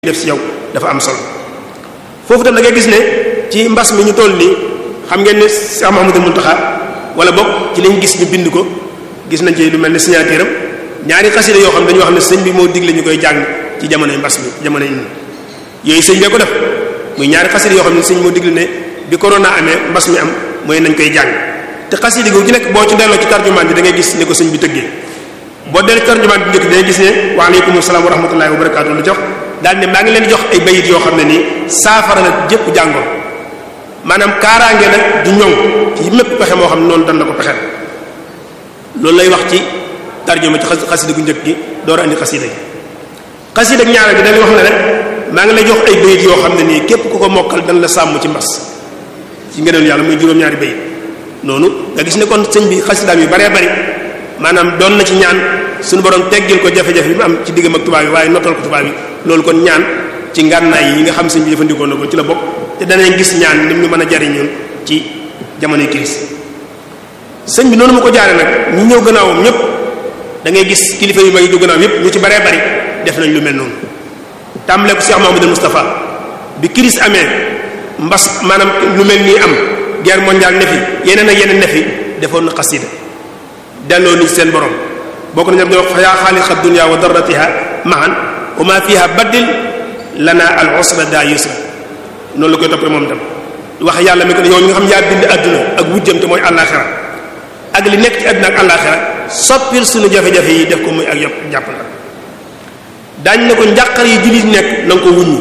def ci yow dafa am solo foofu tam da ngay gis ne ci mbas mi ñu toll nii xam ngeen ne Cheikh Mouhamadou Mountakha wala bokk ci lañ gis ñu bind ko gis nañ ci lu mel ne signature am ñaari xasida yoo xam dañu wax ne sëñ bi moo digle ñu koy jàng ci jamonoy mbas mi jamonoy yooyu sëñ bee ko def muy ñaari xasida yoo xam ne sëñ moo digle ne bi corona amee mbas mi am mooy nañ koy jàng te xasida gu ci nekk boo ci delloo ci tarjumaan bi da ngay gis ne ko sëñ bi tëggee boo delloo ci tarjumaan bi njëkk da ngay gis ne waaleykum salaam wa rahmatullahi wa barakatuh lu jox daal ne maa ngi leen di jox ay bayit yoo xam ne nii saafara nag jëpp jàngoon maanaam kaaraange nag du ñoŋ ci mépp pexe moo xam ne noonu dan la ko pexeel loolu lay wax ci tarjuma ci xasida gu njëkk gi door a andi xasida gi xasida gi ñaareel gi dañuy wax ne rek maa ngi lay jox ay bayit yoo xam ne nii képp ku ko mokkal dan la sàmm ci mbas ci ngëneelu yàlla muy juróom-ñaari bayit noonu nga gis ne kon sëñ bi xasidaam yu baree bari maanaam doon na ci ñaan suñu borom teggil ko jafe-jafe bi mu am ci diggam ak tubaab yi waaye nottal ko tubaab yi loolu kon ñaan ci ngànnaay yi nga xam sëñ bi jëfandikoo na ko ci la bokk te danañ gis ñaan lim ñu mën a jariñoon ci jamonoy crise sëñ bi noonu mu ko jaare nag ñi ñëw gannaawam ñëpp da ngay gis kilifa yu mag yi du gannaaw yëpp ñu ci baree bari def nañ lu mel noonu tàmbale ko Cheikh Mahamadou Moustapha bi crise amee mbas maanaam lu mel nii am guerre mondiale ne fi yeneen ak yeneen ne fi defoon na xasida delloo ni seen borom bokk na ñam di wax fa yaa xaaliqa dunya wa darratiha mahan wa ma fiha baddil lana al usra da yusra noonu la koy toppee moom tam wax yàlla mi ko yow mi nga xam yaa bind adduna ak wujjam te mooy àllaaxira ak li nekk ci adduna ak àllaaxira soppil suñu jafe-jafe yi def ko muy ak yop jàpp na daañ ne ko njàqar yi jullit nekk na nga ko wuññi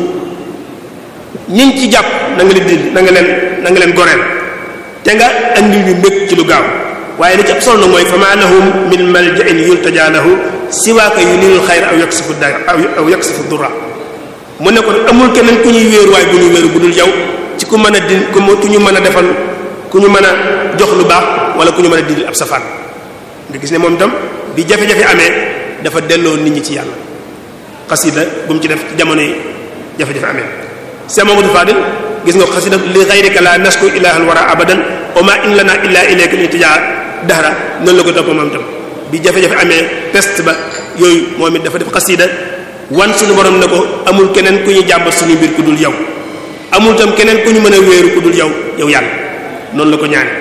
ñiñ ci jàpp na nga leen dindi na nga leen na nga leen goreel te nga andi ñu mbég ci lu gaaw waaye li ci ab solo nag mooy fa ma lahum min malja'in yultaja lahu siwaaka yunilul xayra aw yaksifu da aw yaksifu durra mu ne ko amul keneen ku ñuy wéeru waaye bu ñuy wéeru bu dul yow ci ku mën a di ku ñu mën a defal ku ñu mën a jox lu baax wala ku ñu mën a dindil ab safaan nga gis ne moom itam bi jafe-jafe amee dafa delloo nit ñi ci yàlla xasida bu mu ci def ci jamono yi jafe-jafe amee Cheikh Mamadou Fadil gis nga xasida li ghayrika la nasku ilahal wara abadan wa ma in lana illa ilayka iltijaa dahra noonu la ko topp moom itam bi jafe-jafe amee peste ba yooyu moom it dafa def xasida wan suñu borom ne ko amul keneen ku ñu jàmbat suñu mbir ku dul yow amul tam keneen ku ñu mën a wéeru ku dul yow yow yàlla noonu la ko ñaane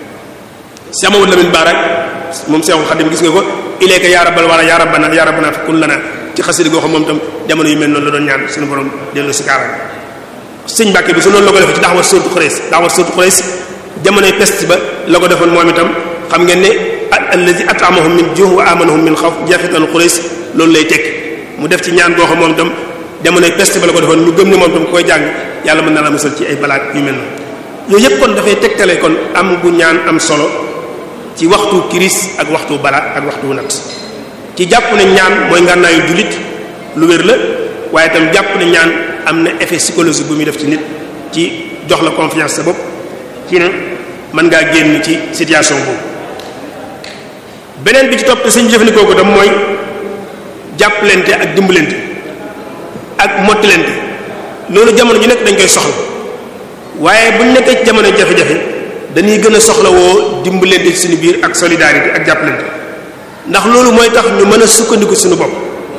Cheikh Mamadou Lamine Bara moom Cheikhul Khadim gis nga ko ilayka ya rabbal wara ya rabbana ya rabbana fa kun lana ci xasida goo xam moom tam jamono yu mel noonu la doon ñaan suñu borom dellu si kaara sëñ Mbàkke bi su noonu la ko defee ci daxwat sóotu Xurays daxwat sóotu Xurays jamonoy peste ba la ko defoon moom itam xam ngeen ne allazi at'amahum min juh wa amanahum min xawf jafital Xurays loolu lay tekki mu def ci ñaan goo xam moom itam jamonoy peste ba la ko defoon ñu gëm ne moom itam koy jàng yàlla mën na la musal ci ay balaat yu mel noonu yooyu yëpp kon dafay tegtale kon am gu ñaan am solo ci waxtu kiris ak waxtu balaat ak waxtu nat ci jàpp ne ñaan mooy ngànnaayu jullit lu wér la waaye itam jàpp ne ñaan am na effet psychologique bu muy def ci nit ci jox la confiance sa bopp ci ne mën ngaa génn ci situation boobu beneen bi ci topp te sëñ jëfandikoo ko tam mooy jàppalante ak dimbalante ak mottalante loolu jamono ju nekk dañ koy soxla waaye bu ñu nekkee ci jamono jafe-jafe dañuy gën a soxla woo dimbalante ci suñu biir ak solidarité ak jàppalante ndax loolu mooy tax ñu mën a sukkandiku suñu bopp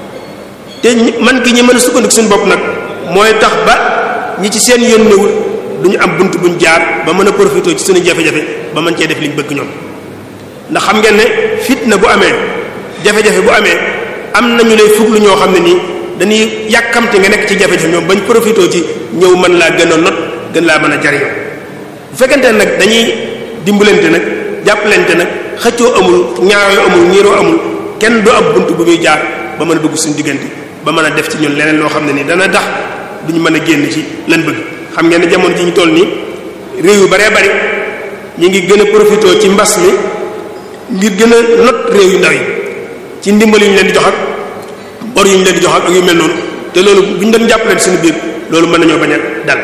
te man gi ñu mën a sukkandiku suñu bopp nag mooy tax ba ñi ci seen yoon newul du ñu am bunt buñ jaar ba mën a profité ci suñu jafe-jafe ba mën cee def liñ bëgg ñoom ndax xam ngeen ne fitna bu amee jafe-jafe bu amee am nañu lay fuglu ñoo xam ne nii dañuy yàkkamte nga nekk ci jafe-jafe ñoom bañ profité ci ñëw mën laa gën a not gën laa mën a jariñoo bu fekkente ne nag dañuy dimbalante nag jàppalante nag xëccoo amul ñaaroo amul ñiiroo amul kenn du am bunt bu muy jaar ba mën a dugg suñu diggante ba mën a def ci ñun leneen loo xam ne nii dana tax duñu mën a génn ci lan bëgg xam ngeen ne jamono ji ñu toll nii réew yu baree bari ñu ngi gën a profité ci mbas mi ngir gën a not réew yu ndaw yi ci ndimbal yu ñu leen di jox ak bor yu ñu leen di jox ak yu mel noonu te loolu bu ñu doon jàppaleen suñu biir loolu mën nañoo bañ a dal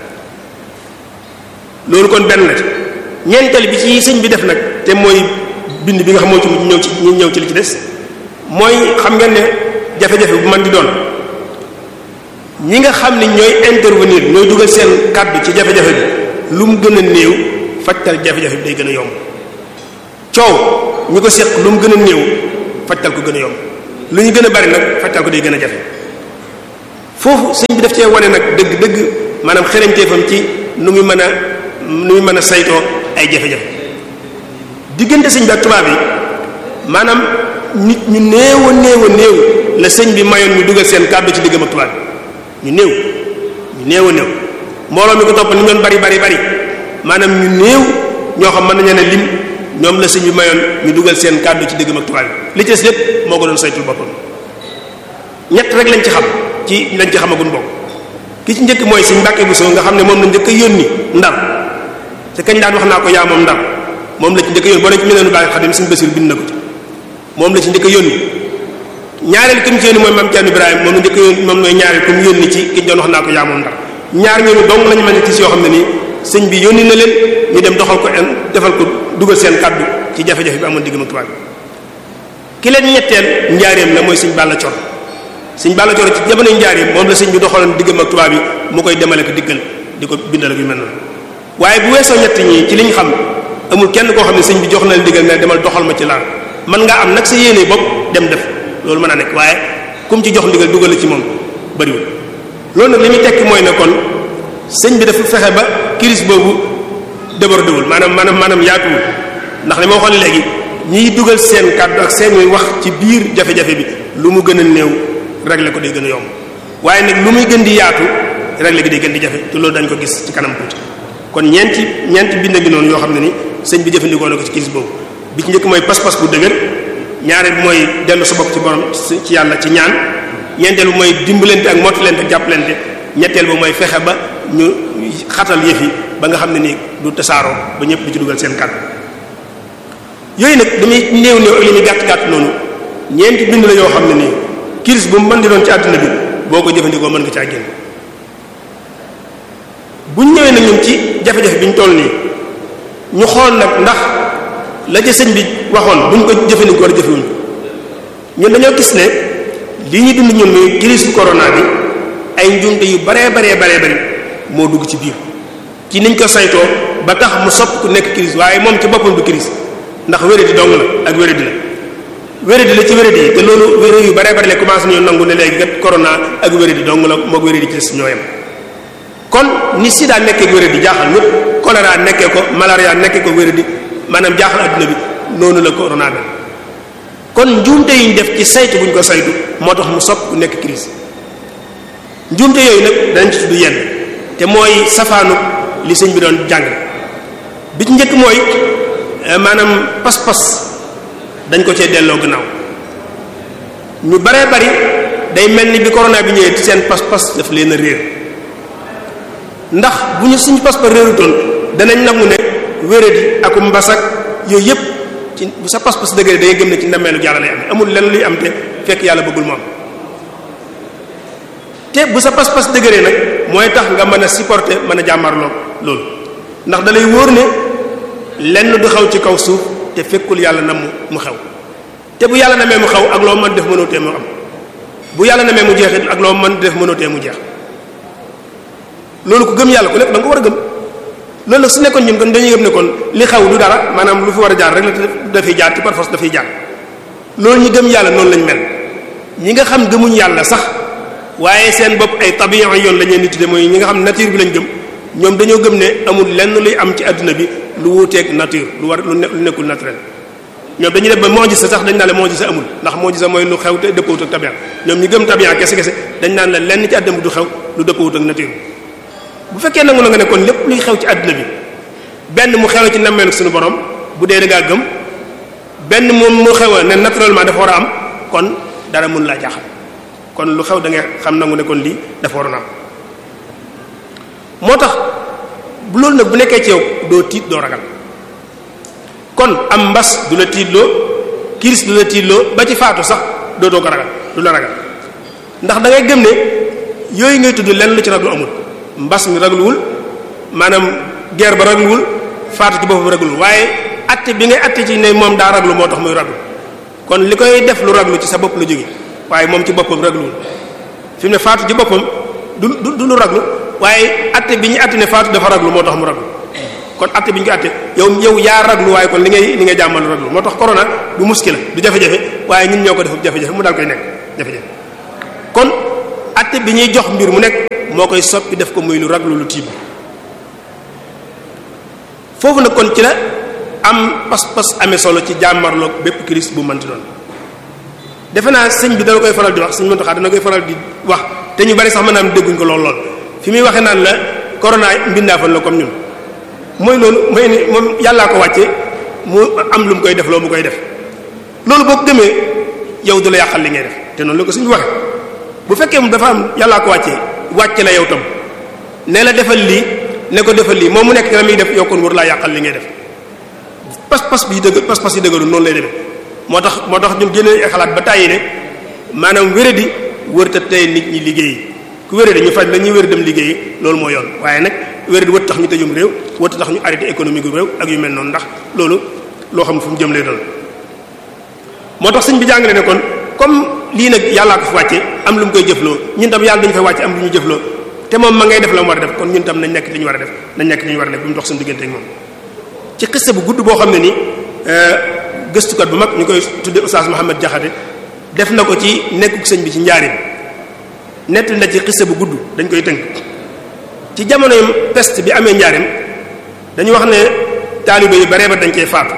loolu kon benn la ci ñeenteel bi ci sëñ bi def nag te mooy bind bi nga xam moo ci ñëw ci ñu ñëw ci li ci des mooy xam ngeen ne jafe-jafe bu man di doon ñi nga xam ne ñooy intervenir ñooy dugal seen kàddu ci jafe-jafe bi lu mu gën a néew fajtal jafe-jafe bi day gën a yomb coow ñu ko seq lu mu gën a néew fajtal ko gën a yomb lu ñu gën a bari nag fajtal ko day gën a jafe foofu sëñ bi daf cee wane nag dëgg dëgg maanaam xereñteefam ci nu muy mën a nu muy mën a saytoo ay jafe-jafe diggante sëñ bi ak tubaab yi maanaam nit ñu néew a néew a néew la sëñ bi mayoon ñu dugal seen kàddu ci diggam ak tubaab yi ñu néew ñu néew a néew mbooloo mi ko topp ni ñoon bari bari bari maanaam ñu néew ñoo xam mën nañu ne lim ñoom la sëñ bi mayoon ñu dugal seen kàddu ci diggam ak tubaab yi li ci des lépp moo ko doon saytul boppam ñett rek lañ ci xam ci lañ ci xamagun bokk ki ci njëkk mooy sëñ Mbàkke Buso nga xam ne moom la njëkk a yónni ndar te kañ daan wax naa ko yaa moom ndar moom la ci njëkk a yónni boo ne ci mel ne baax xadim sëñ Basiru bind na ko ci moom la ci njëkk a yónni ñaareel ki mu ci yónni mooy Maam Cerno Ibrahima moom la njëkk a yónni moom mooy ñaareel ku mu yónni ci ki doon wax naa ko yaa moom ndar ñaar ñooñu dong lañu mën a tis yoo xam ne nii sëñ bi yónni na leen ñu dem doxal ko defal ko dugal seen kàddu ci jafe-jafe bi amoon diggam ak tubaab bi ki leen ñetteel njaareem la mooy sëñ Balla Cor sëñ Balla Cor ci jamonoy njaareem moom la sëñ bi doxaloon diggam ak tubaab yi mu koy demale ko diggal di ko bindal ak yu mel noonu waaye bu weesoo ñett ñi ci liñ xam amul kenn koo xam ne sëñ bi jox na la diggal ne demal doxal ma ci laal mën ngaa am nag sa yéene bopp dem def loolu mën a nekk waaye kum ci jox ndigal dugal la ci moom bariwul loolu nag li muy tekki mooy ne kon sëñ bi dafa fexe ba crise boobu débordé wul maanaam maanaam maanaam yaatuwul ndax li ma waxoon léegi ñiy dugal seen kàddu ak seen wax ci biir jafe-jafe bi lu mu gën a néew régler ko day gën a yomb waaye nag lu muy gën di yaatu régler gi day gën di jafe te loolu dañ ko gis ci kanam tuuti kon ñeenti ñeenti bind ngi noonu yoo xam ne ni sëñ bi jëfandikoo na ko ci crise boobu bi ci njëkk mooy pas-pas bu dëgër ñaareel bi mooy dellu sa bopp ci borom ci yàlla ci ñaan ñeenteel bi mooy dimbalante ak mottalante ak jàppalante ñetteel ba mooy fexe ba ñu xatal yëf yi ba nga xam ne nii du tasaaroo ba ñëpp di ci dugal seen kàddu yooyu nag dañuy néew néew ak li muy gàtt gàtt noonu ñeenti bind la yoo xam ne nii crise bu mu mën di doon ci àdduna bi boo ko jëfandikoo mën nga caa génn buñ ñëwee nag ñun ci jafe-jafe bi ñu toll nii ñu xool nag ndax la ca sëñ bi waxoon buñ ko jëfandikoo wala jëfewuñ ñun dañoo gis ne li ñu dund ñun muy crise corona bi ay njuumte yu baree baree baree bari moo dugg ci biir ci niñ ko saytoo ba tax mu sopp ku nekk crise waaye moom ci boppam du crise ndax wéradi dong la ak wéradi la wéradi la ci wéradi yi te loolu wéradi yu baree bari la commencé ñu nangu ne léegi kat corona ak wéradi dong la moog wéradi ci des ñoo yem kon ni sida nekkee wéradi jaaxal ñëpp choléra nekkee ko malaria nekkee ko wéradi maanaam jaaxal adduna bi noonu la corona mel kon njuumte yi ñu def ci saytu buñ ko saytu moo tax mu sopp ku nekk crise njuumte yooyu nag danañ ci tudd yenn te mooy safaanu li sëñ bi doon jàng bi ci njëkk mooy maanaam pas-pas dañ ko cee delloo gannaaw ñu baree bari day mel ni bi corona bi ñëwee seen pas-pas daf leen a réer ndax bu ñu suñu pas-pas réerutoon danañ nangu ne wéradi ak mbasak yooyu yépp ci bu sa pas-pas dëgëree da ngay gëm ne ci ndammeelu yàlla lay am amul lenn luy am te fekk yàlla bëggul moom te bu sa pas-pas dëgëree nag mooy tax nga mën a supporter mën a jàmmarloo loolu ndax da lay wóor ne lenn du xew ci kaw suuf te fekkul yàlla na mu mu xew te bu yàlla namee mu xew ak loo mën def mënoo tee mu am bu yàlla namee mu jeexit ak loo mën def mënoo tee mu jeex loolu ku gëm yàlla ku nekk da nga ko war a gëm loolu nag su nekkoon ñun kon dañuy gëm ne kon li xew du dara maanaam lu fi war a jaar rek la dafay jaar ci par force dafay jaar loolu ñi gëm yàlla noonu lañ mel ñi nga xam gëmuñ yàlla sax waaye seen bopp ay tabiyan yoon la ñeen di tudde mooy ñi nga xam nature bi lañ gëm ñoom dañoo gëm ne amul lenn luy am ci àdduna bi lu wuuteeg nature lu war lu nekkul naturel ñoom dañuy def ba mojisa sax dañ naan la mojisa amul ndax mojisa mooy lu xew te dëppawut ak tabian ñoom ñi gëm tabian kese kese dañ naan la lenn ci àdduna bi du xew lu dëppawut ak nature bu fekkee nangu la nga ne kon lépp luy xew ci àdduna bi benn mu xew ci nammeelu suñu borom bu dee da ngaa gëm benn moom mu xew ne naturellement dafa war a am kon dara mun laa jaaxal kon lu xew da nga xam nangu ne kon lii dafa waroon a am moo tax bu loolu nag bu nekkee ci yow doo tiit doo ragal kon am mbas du la tiitloo kiris du la tiitloo ba ci faatu sax doo doo ko ragal du la ragal ndax da ngay gëm ne yooyu ngay tudd lenn lu ci raglu amul mbas mi ragluwul maanaam guerre ba ragluwul faatu ci boppam ragluwul waaye atte bi ngay atte ci ne moom daa raglu moo tax muy raglu kon li koy def lu raglu ci sa bopp la jóge waaye moom ci boppam ragluwul fi mu ne faatu ci boppam du du du lu raglu waaye atte bi ñu atte ne faatu dafa raglu moo tax mu raglu kon atte bi ñu ko atte yow yow yaa raglu waaye kon li ngay li ngay jàmmal raglu moo tax corona du muskila du jafe-jafe waaye ñun ñoo ko def jafe-jafe mu daal koy nekk jafe-jafe kon atte atte bi ñuy jox mbir mu nekk moo koy soppi def ko muy lu raglu lu tiib foofu nag kon ci la am pas-pas amee solo ci jàmmarloog bépp crise bu mënti doon defe naa sëñ bi dana koy faral di wax sëñ Muntaxa dana koy faral di wax te ñu bari sax mën naa am dégguñ ko lool lool fi muy waxee naan la corona mbindaafan la comme ñun mooy loolu mooy ni moom yàllaa ko wàcce mu am lu mu koy def loo mu koy def loolu boo ko gëmee yow du la yàqal li ngay def te noonu la ko sëñ bi waxee bu fekkee mu dafa am yàllaa ko wàccee wàcce la yow tam ne la defal lii ne ko defal lii moom mu nekk la muy def yow kon war laa yàqal li ngay def pas-pas bi dëgg pas-pas yi dëggalu noonu lay demee moo tax moo tax ñun génne ay xalaat ba tàyyi ne maanaam wéradi wërta tey nit ñi liggéeyi ku wéradi ñu faj la ñuy wér dem liggéeyi loolu moo yoon waaye nag wéradi wët tax ñu tëjum réew wët tax ñu arrêté économique gu réew ak yu mel noonu ndax loolu loo xam fu mu jëm lay doon moo tax sëñ bi jàngale ne kon comme lii nag yàllaa ko fi wàcce am lu mu koy jëfloo ñun tam yàlla dañu fa wàcce am lu ñu jëfloo te moom ma ngay def la mu war a def kon ñun tam nañ nekk li ñu war a def nañ nekk li ñu war a def bu mu dox suñu diggante ak moom ci xiste bu gudd boo xam ne ni gëstukat bu mag ñu koy tudde Oustaz Mohamed Diakhaté def na ko ci nekkuk sëñ bi ci njaarim nett na ci xiste bu gudd dañ koy tënk ci jamonoy peste bi amee njaarim dañu wax ne taalibe yu baree ba dañ cee faatu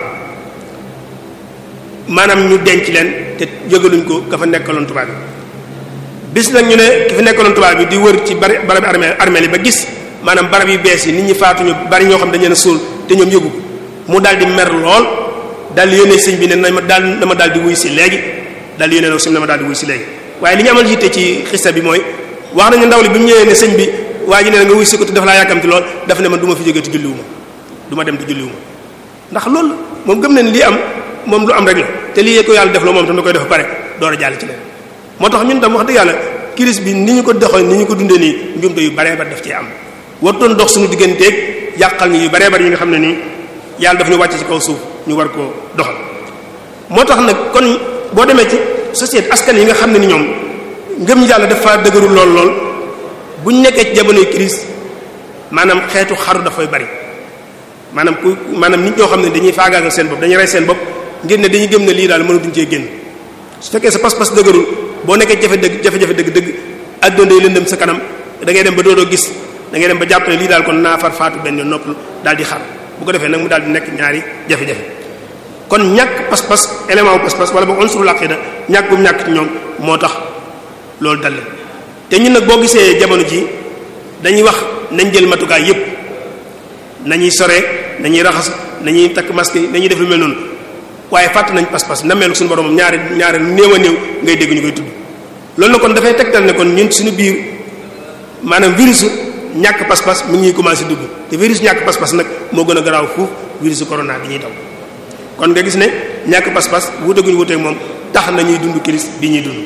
maanaam ñu denc leen te yëgaluñ ko ka fa nekkaloon tubaab bi bis nag ñu ne ki fi nekkaloon tubaab bi di wër ci bari barabi armée armée li ba gis maanaam barab yu bees yi nit ñi faatuñu bari ñoo xam dañu leen a suul te ñoom yëgu ko mu daal di mer lool daal di yónnee sëñ bi ne na ma daal na ma daal di wuy si léegi daal di yónnee sëñ na ma daal di wuy si léegi waaye li ñu amal yitte ci xista bi mooy wax nañu ndaw li bi mu ñëwee ne sëñ bi waa ji ne nga wuy si ko te dafa laa yàkkamti lool dafa ne man du ma fi jógee te julliwuma du ma dem te julliwuma ndax loolu moom gëm na ne lii am moom lu am rek la te lii ko yàlla def loo moom tam da koy def pare door a jàll ci leen moo tax ñun tam wax dëgg yàlla crise bi ni ñu ko doxee ni ñu ko dundee nii njumte yu baree ba def cee am wartoon dox suñu digganteeg yàqal ñu yu baree bari yi nga xam ne nii yàlla daf ñu wàcc ci kaw suuf ñu war koo doxal moo tax nag kon boo demee ci société askan yi nga xam ne ni ñoom ngëm yàlla dafa dëgërul lool lool bu ñu nekkee ci jamonoy crise maanaam xeetu xaru dafay bari maanaam ku maanaam nit ñoo xam ne dañuy faagaagal seen bopp dañuy rey seen bopp ngir ne dañuy gëm ne lii daal mënatuñ cee génn su fekkee sa pas-pas dëgërul boo nekkee jafe dëgg jafe-jafe dëgg dëgg adduna day lëndëm sa kanam da ngay dem ba doodoo gis da ngay dem ba jàpp ne lii daal kon naa far faatu benn yoon noppalu daal di xar bu ko defee nag mu daal di nekk ñaari jafe-jafe kon ñàkk pas-pas élément wu pas-pas wala boog unsurul aqida ñàkk bu mu ñàkk ci ñoom moo tax loolu dal leen te ñun nag boo gisee jamono ji dañuy wax nañ jël matukaay yépp nañuy sore nañuy raxas nañuy takk masque yi nañuy def lu mel noonu waaye fàtt nañ pas-pas na mel suñu borom moom ñaari ñaari néew a néew ngay dégg ñu koy tudd loolu na kon dafay tegtal ne kon ñun suñu biir maanaam virus ñàkk pas-pas mi ngi ñuy commencé dugg te virus ñàkk pas-pas nag moo gën a garaaw fuuf virus corona bi ñuy daw kon nga gis ne ñàkk pas-pas wuute gu ñu wuuteeg moom tax na ñuy dund crise bi ñuy dund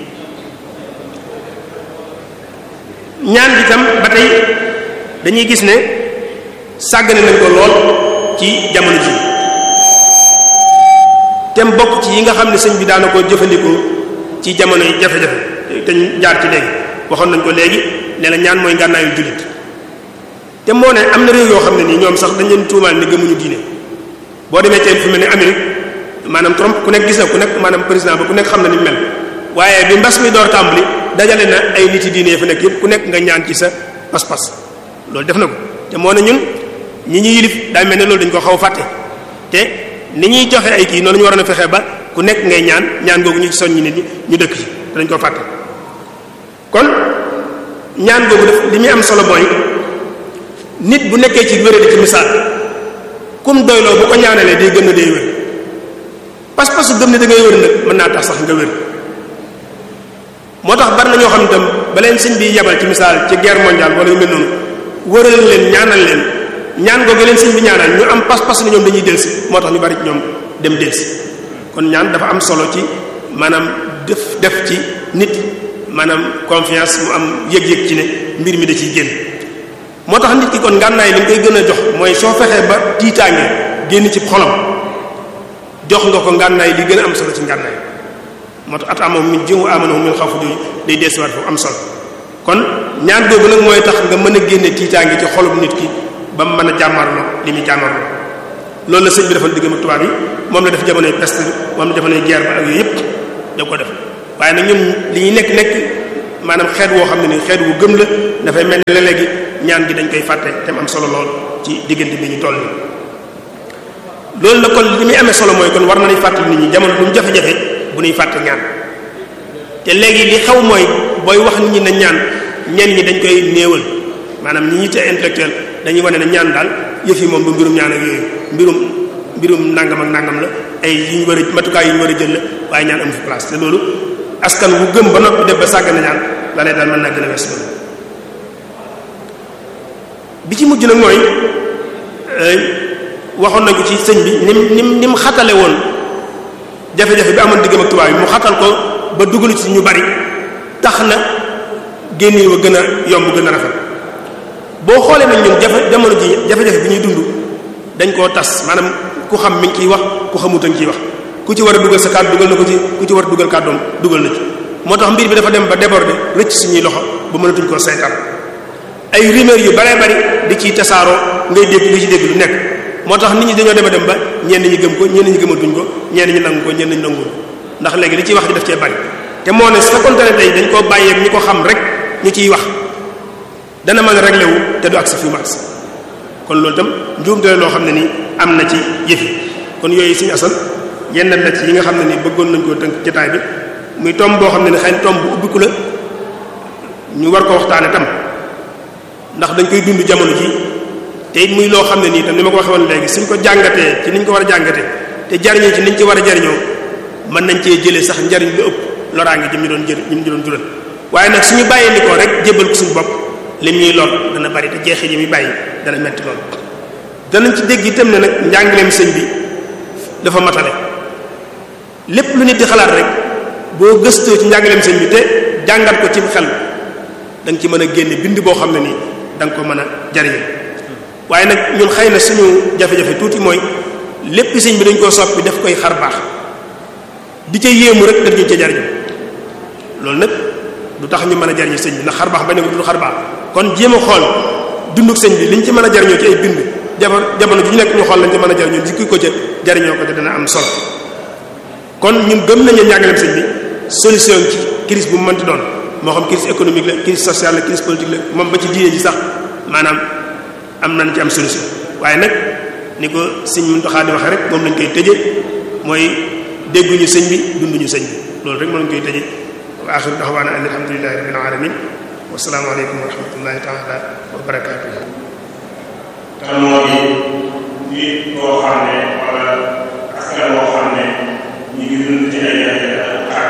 ñaan gi tam ba tey dañuy gis ne sàggane nañ ko lool ci jamono ji tem bokk ci yi nga xam ne sëñ bi daana ko jëfandikoo ci jamono yi jafe-jafe te ñu jaar ci léegi waxoon nañ ko léegi ne la ñaan mooy ngànnaayu jullit te moo ne am na réew yoo xam ne nii ñoom sax dañ leen tuumaal ne gëmuñu diine boo demee tey fu mel ne Amérique maanaam Trump ku nekk gis na ku nekk maanaam président ba ku nekk xam na ni mel waaye bi mbas mi door tàmbali dajale na ay nit yi diine yi fa nekk yëpp ku nekk nga ñaan ci sa pas-pas loolu def na ko te moo ne ñun ñi ñu yilif daa mel ne loolu dañ ko xaw a fàtte te ni ñuy joxe ay kii noonu ñu waroon a fexe ba ku nekk ngay ñaan ñaan googu ñu ci soññi nit ñi ñu dëkk ci te dañ ko fàtte kon ñaan googu def li muy am solo mooy nit bu nekkee ci wéradi ci misaal kum doyloo bu ko ñaanalee day gën a day wér pas-pas su gëm ne da ngay wér nag mën naa tax sax nga wér moo tax bari na ñoo xam ne tam ba leen sëñ bi yebal ci misaal ci guerre mondiale wala yu mel noonu wëral leen ñaanal leen ñaan googu leen sëñ bi ñaanal ñu am pas-pas ne ñoom dañuy delsi moo tax ñu bari ñoom dem delsi kon ñaan dafa am solo ci maanaam def def ci nit maanaam confiance mu am yëg-yëg ci ne mbir mi da ciy génn moo tax nit ki kon ngànnaay li nga koy gën a jox mooy soo fexee ba tiitaange génn ci xolam jox nga ko ngànnaay li gën a am solo ci ngànnaay moo tax at amoom min jëngu amanahu min xawfu jooju day deesiwaat foofu am solo kon ñaan googu nag mooy tax nga mën a génne tiitaange ci xolum nit ki ba mu mën a jàmmarloo li muy jàmmarloo loolu la sëñ bi defal diggam ak tubaab yi moom la def jamonoy peste moom la jamonoy guerre ba ak yooyu yëpp da ko def waaye nag ñun li ñuy nekk nekk maanaam xeet woo xam ne ni xeet wu gëm la dafay mel ne léegi ñaan gi dañ koy fàtte te mu am solo lool ci diggante bi ñu toll nii loolu la kon li muy amee solo mooy kon war nañuy fàttali nit ñi jamono lu mu jafe-jafe bu ñuy fàtte ñaan te léegi li xaw mooy booy wax nit ñi na ñaan ñenn ñi dañ koy néewal maanaam ñi ñi te intellectuel dañuy wane ne ñaan daal yëf yi moom du mbirum ñaan ak yooyu mbirum mbirum nangam ak nangam la ay yi ñu war a matukaay yi ñu war a jël la waaye ñaan amu fi place te loolu askan wu gëm ba noppi def ba sàgg na ñaan la lay daal mën naa gën a wees loolu bi ci mujj nag mooy waxoon nañ ko ci sëñ bi nim nim ni mu xatale woon jafe-jafe bi amoon diggam ak tubaab yi mu xatal ko ba dugalu ci ñu bari tax na génn wa gën a yomb gën a rafet boo xoolee nag ñun jafe jamono ji jafe-jafe bi ñuy dund dañ koo tas maanaam ku xam mi ngi ciy wax ku xamut a ngi ciy wax ku ci war a dugal sa kàddu dugal na ko ci ku ci war a dugal kàddoom dugal na ci moo tax mbir bi dafa dem ba déborder rëcc suñuy loxo ba mënatuñ koo saytaan ay rumeur yu baree bari di ciy tasaaroo ngay dégg li ci dégg lu nekk moo tax nit ñi dañoo dem a dem ba ñenn ñi gëm ko ñenn ñi gëmatuñ ko ñenn ñi nangu ko ñenn ñi nanguwul ndax léegi li ciy wax ji daf cee bari te moo ne su fekkoon ne tey dañ koo bàyyeeg ñi ko xam rek ñu ciy wax dana mën a réglé wu te du agsi fi mu agsi kon loolu itam njuumte loo xam ne nii am na ci yëfi kon yooyu suñu asal yenn la ci yi nga xam ne nii bëggoon nañ koo tënk jotaay bi muy tomb boo xam ne ni xëy na tomb bu ubbiku la ñu war ko waxtaane tam ndax dañ koy dund jamono ji te it muy loo xam ne nii tam ni ma ko waxee woon léegi suñ ko jàngatee ci niñ ko war a jàngatee te jariñoo ci niñ ci war a jariñoo mën nañ cee jëlee sax njariñ lu ëpp loraange jëm ñu doon jër ñu doon jural waaye nag suñu bàyyee ni ko rek jébbal ko suñu bopp lim ñuy lor dana bari te jeexee ji muy bàyyi dana metti lool danañ ci dégg itam ne nag njàngaleem sëñ bi dafa matale lépp lu nit di xalaat rek boo gëstoo ci njàngaleem sëñ bi te jàngat ko ci xel da nga ci mën a génne bind boo xam ne nii da nga ko mën a jariñ waaye nag ñun xëy na suñu jafe-jafe tuuti mooy lépp sëñ bi dañ koo soppi daf koy xar baax di ca yéemu rek daf ñu ca jariñu loolu nag du tax ñu mën a jariñu sëñ bi ndax xar baax bañ ko du xar baax kon jéem a xool dunduk sëñ bi liñ ci mën a jariñoo ci ay bind jamono jamono ju ñu nekk ñu xool lañ ci mën a jariñoo jikki ko ca jariñoo ko te dana am solo kon ñun gëm nañu njàngaleem sëñ bi solution ci crise bu mu mënti doon moo xam crise économique la crise sociale la crise politique la moom ba ci diine ji sax maanaam am nañ ci am solution waaye nag ni ko sëñ Muntaxa di waxee rek moom lañ koy tëje mooy dégguñu sëñ bi dunduñu sëñ bi loolu rek moo lañ koy tëje wa axiru daxwaana an alhamdulillahi rabbil alamin wa salaamu aleykum wa rahmatullahi taala wa barakaatu te moo di nit koo xam ne wala askan boo xam ne ñu ngi dund ci ay jafe-jafe ak xaar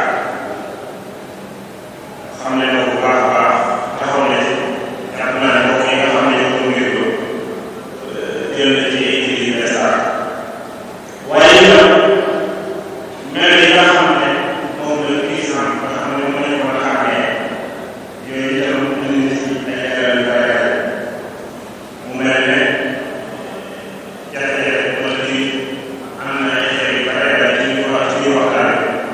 xam ne na bu baax a baax taxaw na ci jàpp naa ne mbokk yi nga xam ne ñoo ko ngir ko jël na ci ay kii yu message waaye itam mel yi nga xam ne moom la puissant nga xam ne mën nañu ko xàmmee yooyu itam indi na ci ay leeral yu bare mu mel ne jafe-jafe wala ci am na ay xeet yu bare bare ci ñu wax ci ñu waxtaan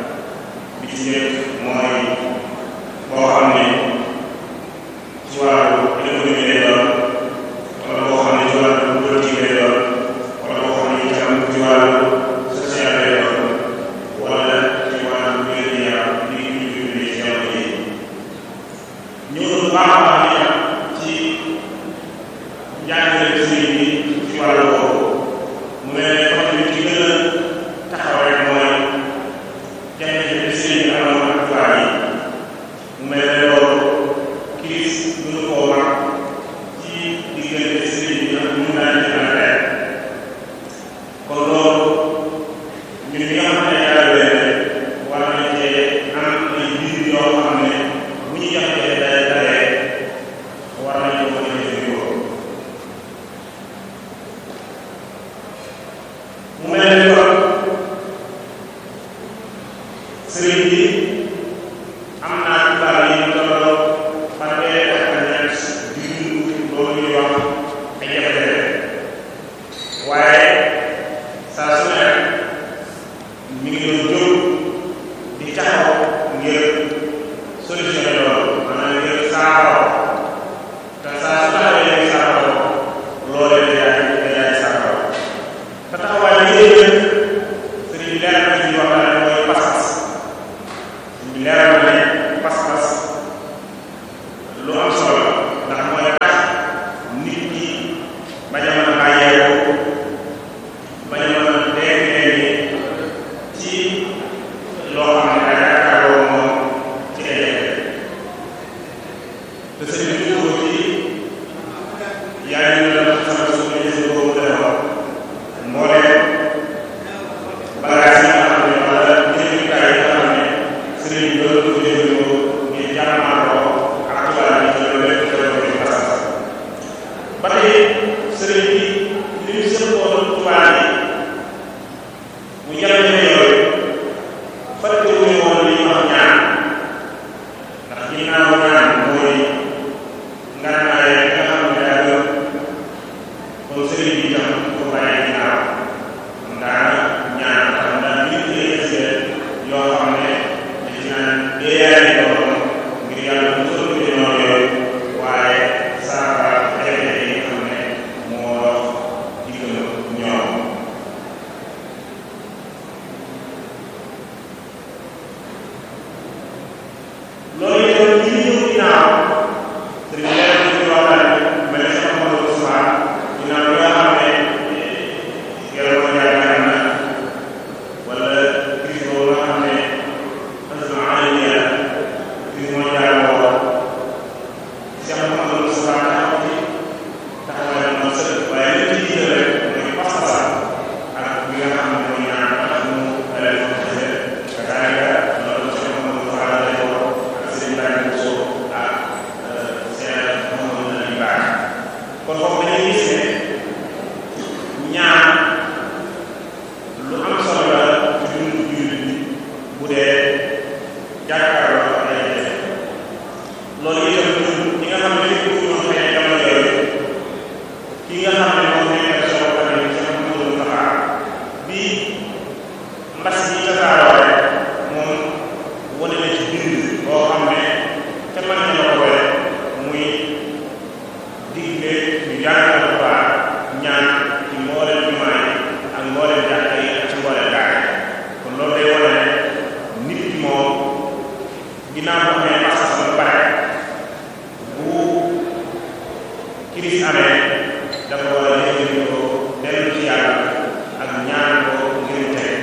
yaa ngi doon sama suuf yi si boobu defoon mbooleem bagage yi nga xam ne wala jëfandikaay yi nga xam ne sëriñ bi doon ko jëfandikoo ngir jàmmaarloo ak tubaab yi ci loolu lépp doon ko pas ba tey sëriñ bi li mu sëppoon tubaab yi mu jafe-jafe yooyu fàtte wuñu woon li ñuy wax ñaan ndax ginnaaw ñaan mooy ngànnaay nga xam ne daa gëm kon sëriñ bi tam ko bàyyi ginnaaw ndaa ñaan xam ndaa nit ñi ay yoo xam ne dañ ci naan déeyaale doon ngir yàlla mu sëriñ bi noonu yooyu waaye saafara jafe-jafe yi nga xam ne moo dox diggam ñoom loolu itam ñi ñëw ginnaaw sëriñ leer na ci waxtaan bi mel ne sama Mamadou Ousmane ginnaaw bi nga xam ne yàlla ko yaakaar na wala crise boobu nga xam ne asma alamiya crise mondiale boobu Cheikh Mamadou Ousmane taxaw ci taxawaay bu sëkk waaye li ci jiital rek mooy pas-pas ak bi nga xam ne mooy ñaan tax mu alal ko xese ka daanaka loolu Cheikh Mamadou Fall lay wax ak sëriñ Ibrahima Bousso ak seen Mamadou Nabi Baax kon foofu dañuy gis ne ñaan lu am solo la ci dundu jullit bi bu dee jàkkaarloo ak ay jafe loolu itam ñun ñi nga xam ne lépp lu ñu xëy jamono yooyu ki nga xam ne moom nekk soo ko ne ci Mamadou Moustapha bi mbas yi tasaaroo rek moom wane na ci bind boo xam ne te man na la ko wele muy digle ñu jàngal bu baax ñaan ci mbooleem jumaa yi ak mbooleem jàkka yi ak ci mbooleem daara yi kon loolu day wane ne nit ki moom ginnaaw boo xamee pas-pas ba pare bu kiris amee dafa war a jëfandikoo dellu ci yàlla ak ñaan ko ngir mu teg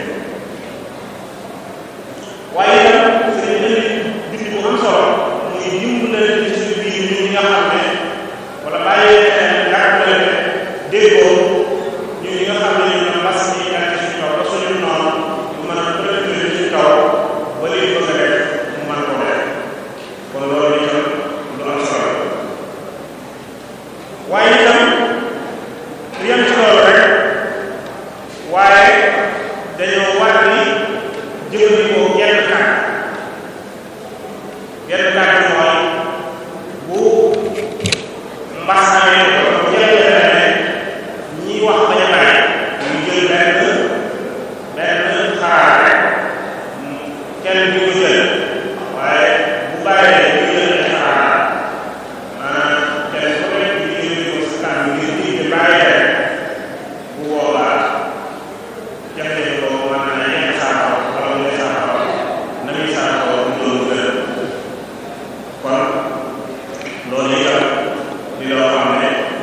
waaye itam sëriñ bi bind bu am solo muy dimbalante ci suñu biir ñun ñi nga xam ne wala bàyyi xel jàppalante déggoo ñun ñi nga xam ne ñu ne mbas mi ak ci suñu kaw ba suñu noonu ñu mën a préféré ci suñu kaw ba léegi bëgg a def mu mën ko def kon loolu itam lu am solo waaye itam yem ci loolu rek waaye dañoo war ni jëfandikoo genn kàddu genn kàddu mooy bu mbas amee ko jafe-jafe ne ñi wax bañ a bàyyi ñu jël benn benn xalaat rek kenn du ko jël waaye bu bàyyee ñu jël ay xalaat maanaam kenn ku nekk ñu jëfandikoo si kàddu ngir nit ñi bàyyi rek bu boobaa jafe-jafe boobu mën na yenn saafara wala mu ne saafara na muy saafara mu doon gën kon loolu itam di loo xam ne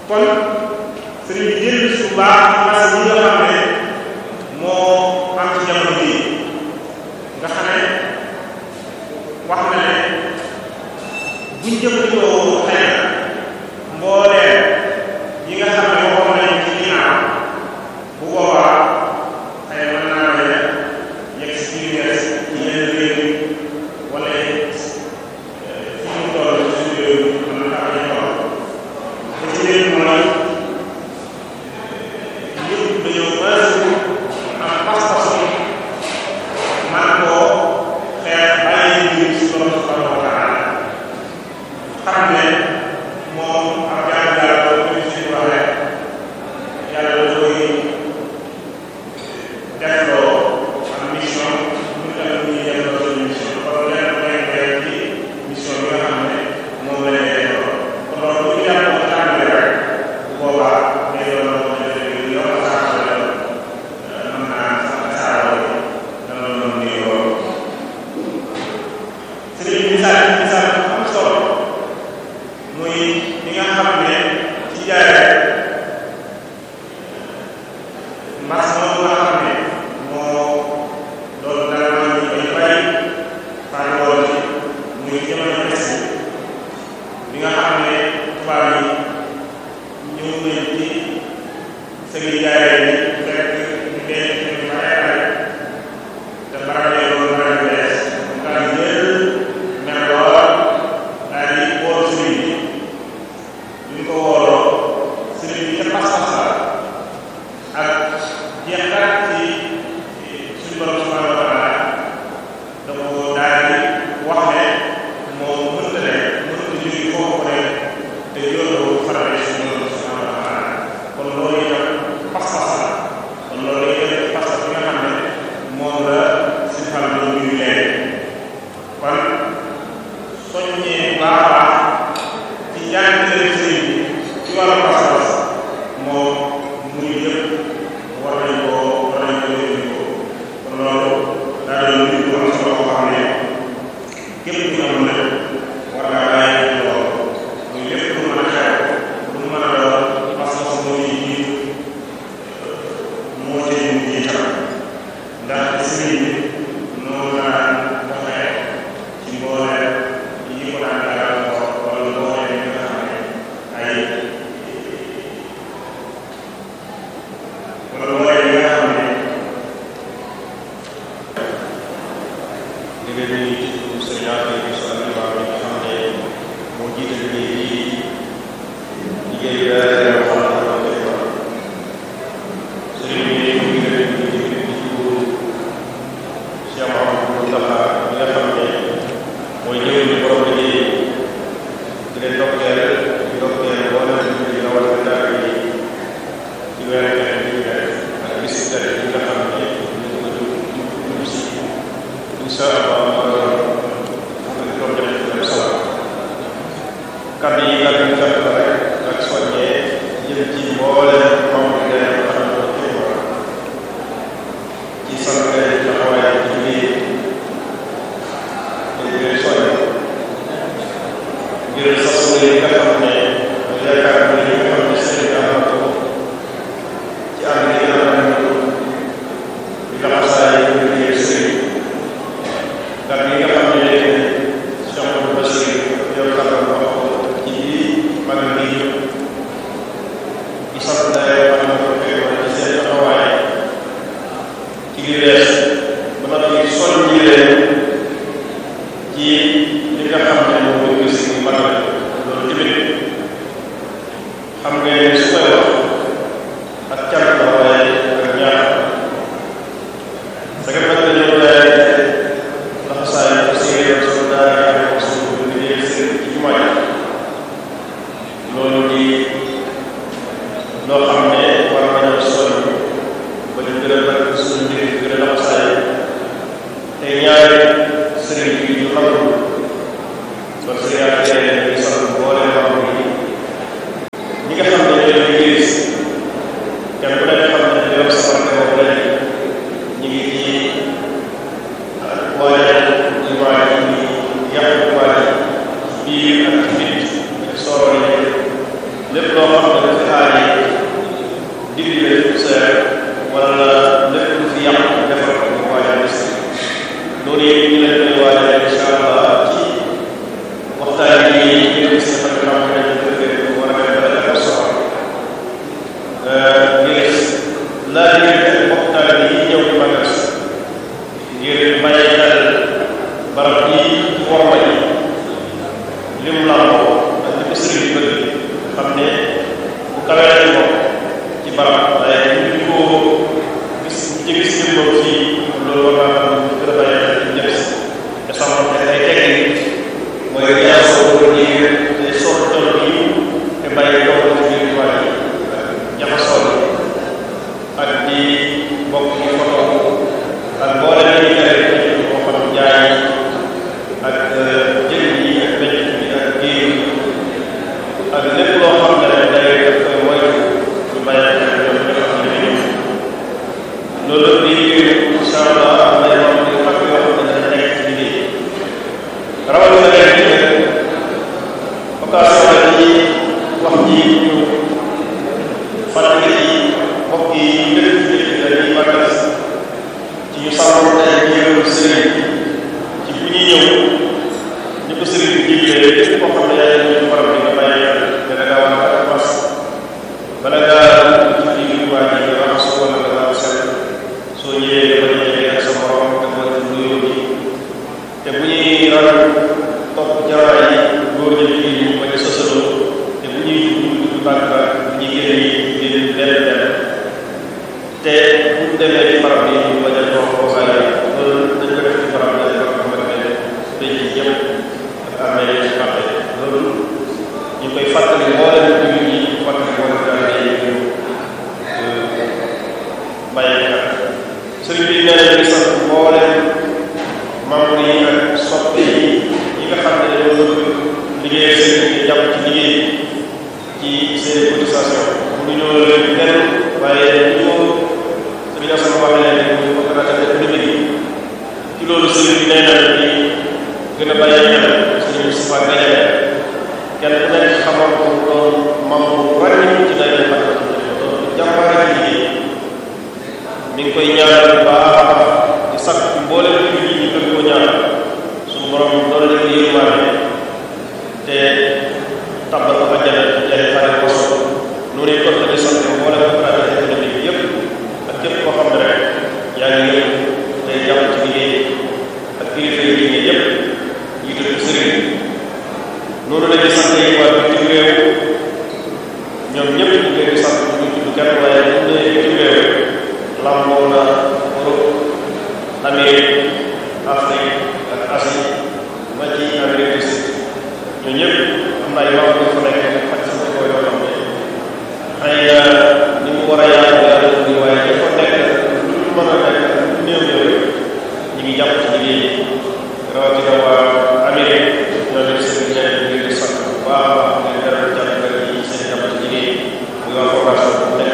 kon sëriñ bi jël su baax mas yi nga xam ne moo am ci jamono bii nga xam ne wax na ne buñ jëfandikoo xëy na mbooleem yi nga xam ne waxoon nañu ci ginnaaw bu boobaa xëy na mën naa bañ a yegg si université ci yenn réew yi wala fi mu toll ci suñu réew mën na faa bañ a toll te ci réew mooy ñëpp dañoo baasu am pas-pasu man koo xeex bàyyi mbir si borom subhanahu wa taala xam ne moom ab jaamu yàlla boo ko si wax rek yàlla da koy defloo am mission ñu tam ñuy defloo suñu mission kon lenn lay def ci mission bi nga xam ne moom la ñuy defloo kon loolu bu ñu jàpp ko tàmbali rek bu boobaa day doon loo xam ne day yokk saako la mën naa sax saako yi dana doon nii loolu sëriñ bi misaal misaal bu am solo muy li nga xam ne ci jaay mars moom nga xam ne moo doon dara ñu ay bari fànn woon ci muy jamono des bi nga xam ne tubaab yi ñëw nañ ci sëgi jaay bi fekk ñu denc ñu bare bare te barab yi doon barab yu bees daal di jël mel lool daal di wóor sëriñ bi ñu ko wóoroo sëriñ bi ca pas-pas la ak jeexal ci suñu borom subhanahu wa taala da ko daal di wax ne moom mënta ne mënta jóge foofu rek te yoonu farale suñu borom subhanahu wa taala kon loolu itam pas-pas la kon loolu itam pas-pas bi nga xam ne moom la si xam ne ñuy leen kon soññee bu baax a baax ci njàngale sëriñ bi ci wàllu pas-pas moom muy yëpp war nañ koo war nañ koo jëfandikoo kon loolu daa doon mbir bu am solo boo xam ne képp ku am na war ngaa bàyyi ci loolu muy lépp lu mën a xew lu mu mën a doon pas-pas moo ci jiitu moo ci jiital ndax sëriñ bi noonu laa waxee ci mboole yi ko daan gàllankoor wala mboole yi nga xam ne ay wala mboole yi nga xam ne di leen nuyu ci turu sëriñ Afia bi sa alimaa bi nga xam ne moo jiite liggéey bii liggéey bi daal xam ne moo koy wax sëriñ bi mu ngi leen di nuyu ci turu Cheikh Mouhamadou Moustapha bi nga xam ne mooy ñëwee ni borom liggéey di leen ndokkeel di ndokkeel boo leen di nuyu rawatina daal yi ci weer keneen bi ñu def ak bis bi bi nga xam ne ñu ko dugg si incha allah doon def dem sala kàddu yi kàddu yi fekk la rek ak soññee jëm ci mbooleem membre de nga xam ne ci war ci sant leen taxawaay ci liggéey te di leen soññ ngir sas yi nga xam ne yaakaar na li nga xam ne sëriñ am na ko ci ànd yi nga xam ne di laxasaay yi liggéey sëriñ kàddu yi nga xam ne Cheikh Amadou Bassir yow kàddu wax ko ci biir magal gi yëpp di sant daay wax na ko fekk wala ci seen taxawaay ci li wees ba noppi soññi leen ci li nga xam ne moom mooy gis ni magal loolu tamit xam nga ne su koy wax ak cant la waaye ak ñaar sa nga fekk dañoo daay ndax saa yu ko séeréer soo daay ko suñu liggéey seen ci jumaa ji loolu di loo xam ne war nañoo sonn ba ñu gën a bëgg suñu mbir gën a laxasaay te ñaari sëriñ bi ñu xamul ba sëriñ ak yeneen ñu sant boole xam ni ñi nga xam ne ñooy liggéey si kenn ku nekk xam ne yor sa barke boobu lañ ñu ngi ci waaye ñu waaye ñu yàq waaye biir ak ci nit ak soro yi lépp loo xam ne lépp loo xam ne rek day def koy moytu ñu bàyyi xel ñoom ñi nga xam ne ñoo ñëw loolu di incha allah am na yoo xam ne mag yoo xam ne dañ nekk ci liggéey rawatina leen ci occasion la ci wax ji ñu fàttali ci mbokk yi lépp ci la ñuy màggal ci ñu sàmm tey ñëw sëriñ ci bu ñuy ñëw ñu ko sëriñ bi jiglee képp koo xam ne yaa ngi ñu faral di nga bàyyi xel dana gaa war a fas bala ngaa ci biir waa ji nga raxas wala nga laa set soo ñëwee nga bañ a jege ak sa morom te mooy nuyoo bi te bu ñuy ragal topp jaraay yi góor ñi jigéen ñi bañ a sosaloo te bu ñuy dugg dugg bànk ba bu ñuy génn yi génn benn benn te bu ñu demee ci barab bi ñu bañ a toog foofaale loolu dañ ko def ci barab bi dañ ko xamante ne dañ ci yëpp ak amee yi ci fàtte loolu ñu koy fàttali mboolem jullit ñi fàttali mboolem daal yi ñu bàyyi xel sëriñ bi nee na ñu sant mboolem membre yi ak soppe yi yi nga xam ne dañoo bëgg liggéey seen bi jàpp ci liggéey ci seen cotisation bu ñu ñëw leen benn waaye ñu ko sëriñ Assane waxee leen ñu ko ragal économique yi ci loolu sëriñ bi nee na di gën a bàyyi xel sëriñ Moustapha Gadiaga kenn ku nekk xamoon ko doon membre bu ràññi ci day defar doon jàmbaare ci liggéey mi ngi koy ñaanal bu baax a baax di sakk mboolem jullit yi ñu gën koo ñaanal suñu borom doon leen yërmaane te tàbbal ko àjjana jaay xare ko so noonu it kon la ñu sant mboolem opérateur économique bi yëpp ak képp koo xam ne rek yaa ngi yëpp tey jàpp ci liggéey ak kilifa yi liggéey yëpp yi tudd sëriñ noonu la ñuy sant yi waa bitim réew ñoom ñëpp ñu ngi leen di sant ñu tudd kenn waaye bu ñu nee bitim réew lamboo na Europe Amérique Afrique ak Asie ba ci Amérique du Sud ñoo ñëpp am na ay wax yu fa nekk ak sama ko yoo xam ne xëy na ni mu war a yaatu yàlla ni waaye dafa nekk lu ñu mën a nekk lu néew néew ñu ngi jàpp ci liggéey rawatina waa Amérique ñoo leen seen liggéey ñu ngi sant bu baax a baax ngeen dara jàppale yi seen jàpp ci liggéey muy waa formation bu nekk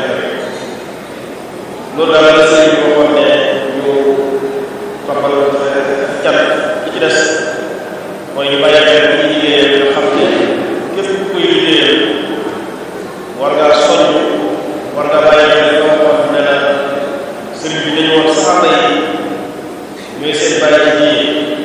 loolu daal la sëriñ bi waxoon ne ñu toppal cat li ci des mooy ñu bàyyi xel bu ñu liggéeyee nga xam ne képp ku koy liggéeyee war ngaa soññ war ngaa bàyyi xel nga waxoon ne la sëriñ bi dañu woon saxaaba yi ñooy seen bàyyi ci diine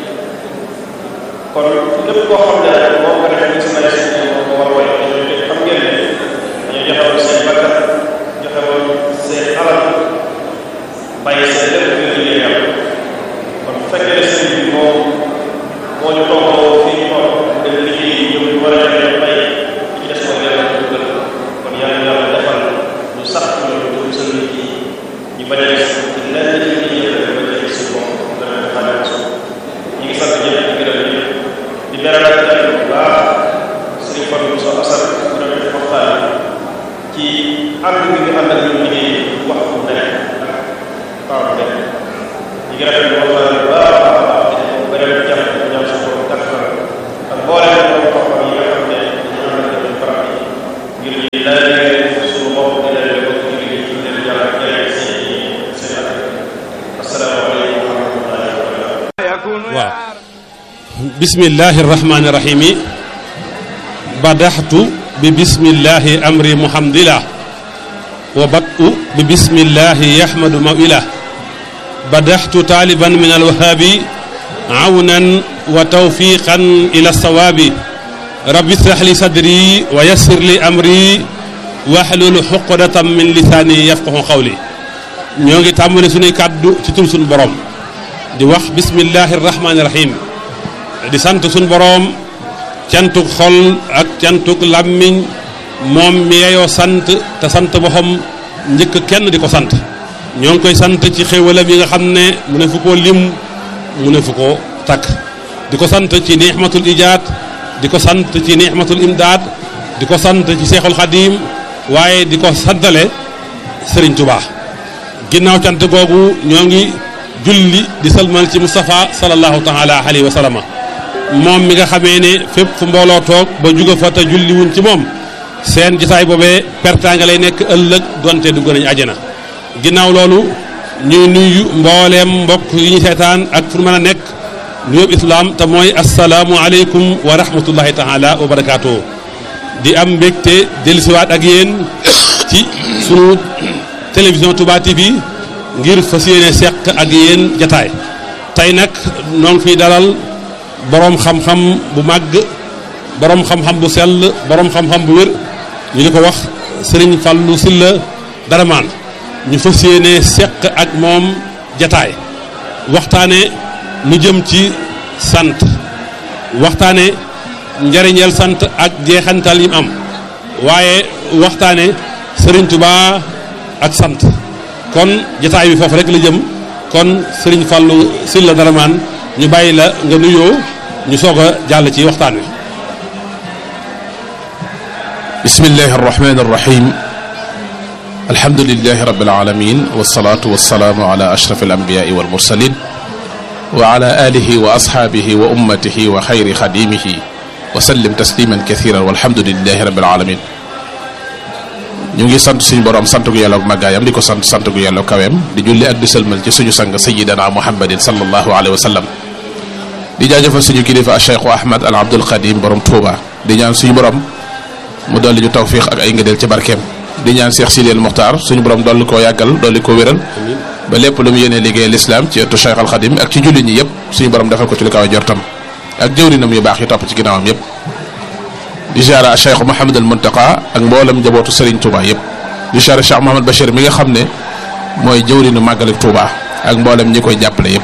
kon lépp koo xam ne rek moo ko defee ñu si bàyyi seen diine moo ko war a woy te xam ngeen ne dañoo joxewoon seen bakkan joxewoon seen alal bàyyi seen lépp ngir liggéey yàlla kon bu fekkee ne sëriñ bi moo moo ñu toogoo fii ñu toog dem liggéey yi ñoom ñu war a demee bay ci des mooy yàlla ñu gën kon yàlla yàlla defal ñu sax ci loolu ñu musal nit yi ñu bañ a gis ci lenn ci li ñuy def ba tey suñu bopp dana ko xaale ko ñu ngi sant ñëpp di gërëm ñëpp di beral ak jàll bu baax sëriñ Fadou Moussa Assane bu doon def waxtaan ci ànd bi ñu ànd ak ñun liggéey wax bu nekk waaw bu nekk ñu ngi rafetlu waxtaan bu baax a baax di ko bëri jàpp ñaan sa borom kattan ak mboolem borom xam-xam yi nga xam ne dañu ànd ak ñun barab yi ngir ñu laajee suñu bopp di leen ko ci liggéey ci leen yàlla jëlee seen seen at asalaamaaleykum wa rahmatullahi wa barakatuh waaw bismillahi rahmani rahimi badaxtu bi bismillahi amri muhamdillah wa batu bi bismillahi yahmadu mawilah badaxtu taaliban min alwahaabi awnan wa tawfiqan ila sawaabi rabbi israh li sadri wa yassir li amri wahlul xuqdatan min lisaani yafqahu qawli ñoo ngi tàmbali suñuy kàddu ci tur suñu borom di wax bismillahi rahmaani rahim di sant suñu boroom cantuk xol ak cantuk làmmiñ moom mi yeyoo sant te sant boppam njëkk kenn di ko sant ñoo ngi koy sant ci xéwalam yi nga xam ne mu ne fu koo lim mu ne fu ko takk di ko sant ci nixmatul ijaad di ko sant ci nixmatul imdaad di ko sant ci seexul xadiim waaye di ko santale sëriñ Tubaa ginnaaw cant googu ñoo ngi julli di salmal ci Moustapha sallallahu taala alayhi wa sallama moom mi nga xamee ne fépp fu mbooloo toog ba juga fa te julli wuñ ci moom seen jotaay boobee pertaanga lay nekk ëllëg donte dugg nañu àjjana ginnaaw loolu ñuy nuyu mbooleem mbokk yi ñu seetaan ak fu mën a nekk nuyób islaam te mooy asalaamu aleykum wa rahmatullahi taala wa barakaatu di am mbégte dellusiwaat ak yéen ci sunu télévision Touba TV ngir fas yéene seq ak yéen jataay tey nag noo ngi fiy dalal boroom xam-xam bu màgg boroom xam-xam bu sell boroom xam-xam bu wér ñu di ko wax Serigne Fallou Sylla Daraman ñu fas yéene seq ak moom jataay waxtaane lu jëm ci sant waxtaane njariñeel sant ak jeexantal yi mu am waaye waxtaane Serigne Touba ak sant kon jataay bi foofu rek la jëm kon Serigne Fallou Sylla Daraman ñu bàyyi la nga nuyoo ñu soog a jàll ci waxtaan wi bismillahi arrahmani arrahim alhamdulilahi rabil alamin wasalaatu wasalaamu ala ashraf alambiyai walmursalin wa ala alihi wa ashaabihi wa ummatihi wa xayri xadimihi wa sallim tasliman kathiran walhamdulilahi rabil alamin ñu ngi sant suñu borom sant gu yàlla ak màggaayam di ko sant sant gu yàlla kaweem di julli ak di sëlmal ci suñu sang sayidana muhammadin sallallahu alayhi wa sallam di jaajëfal suñu kilifa cheikhu ahmad al abdul qadim borom tuuba di ñaan suñu borom mu dolli ñu tawfiix ak ay ngëneel ci barkeem di ñaan Cheikh Sidil Muxtaar suñu borom dolli koo yàggal dolli ko wéral ba lépp lu mu yéenee liggéey lislaam ci ëttu Cheikh al Xadim ak ci jullit ñi yëpp suñu borom defal ko ci lu kaw a jortam ak jëwrinam yu baax yi topp ci ginnaawam yëpp di jaara Cheikh Mouhamad al Muntaqa ak mboolem njabootu Serigne Touba yëpp di jaara Cheikh Mouhamad Bachir mi nga xam ne mooy jëwrinu màggali Touba ak mboolem ñi koy jàppale yëpp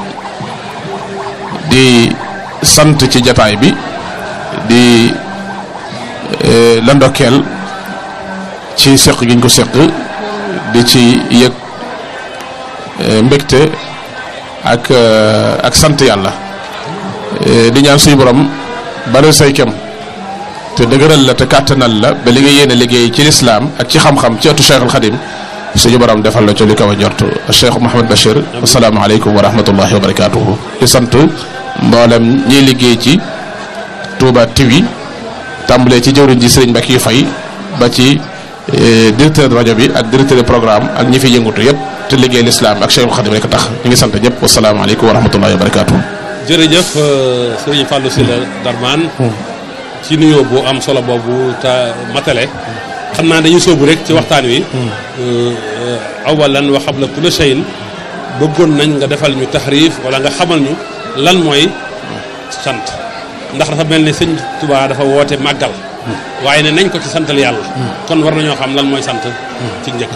di sant ci jataay bi di la ndokkeel ci seq gi ñu ko seq di ci yëg mbégte ak ak sant yàlla di ñaan suñu borom bari say kem te dëgëral la te kàttanal la ba li nga yéene liggéey ci lislaam ak ci xam-xam ci ëttu Cheikh al Xadim suñu borom defal la ci li kaw a njort Cheikh Mouhamed Bachir asalaamaaleykum wa rahmatullahi wa barakaatuhu di sant mboolem ñiy liggéey ci Touba TV tàmbalee ci jëwriñ ji Serigne Mbacke yu fay ba ci directeur rajo bi ak directeur de programme ak ñi fi yëngutu yëpp te liggéey lislaam ak Cheikhul Khadim rek tax ñu ngi sant ñëpp wasalaamaaleykum wa rahmatullahi wa barakaatu. jërëjëf Serigne Fallou Sylla Daraman ci nuyoo bu am solo boobu te matale xam naa dañuy sóobu rek ci waxtaan wi awalan wa qabla kulli shay'in bëggoon nañ nga defal ñu taxriif wala nga xamal ñu lan mooy sant ndax dafa mel ni sëñ Tuubaa dafa woote màggal waaye ne nañ ko ci santal yàlla kon war nañoo xam lan mooy sant ci njëkk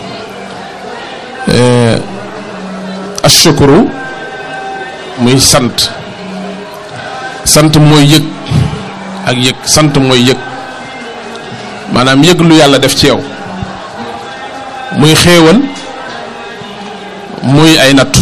ashukuru muy sant sant mooy yëg ak yëg sant mooy yëg maanaam yëg lu yàlla def ci yow muy xéewal muy ay nattu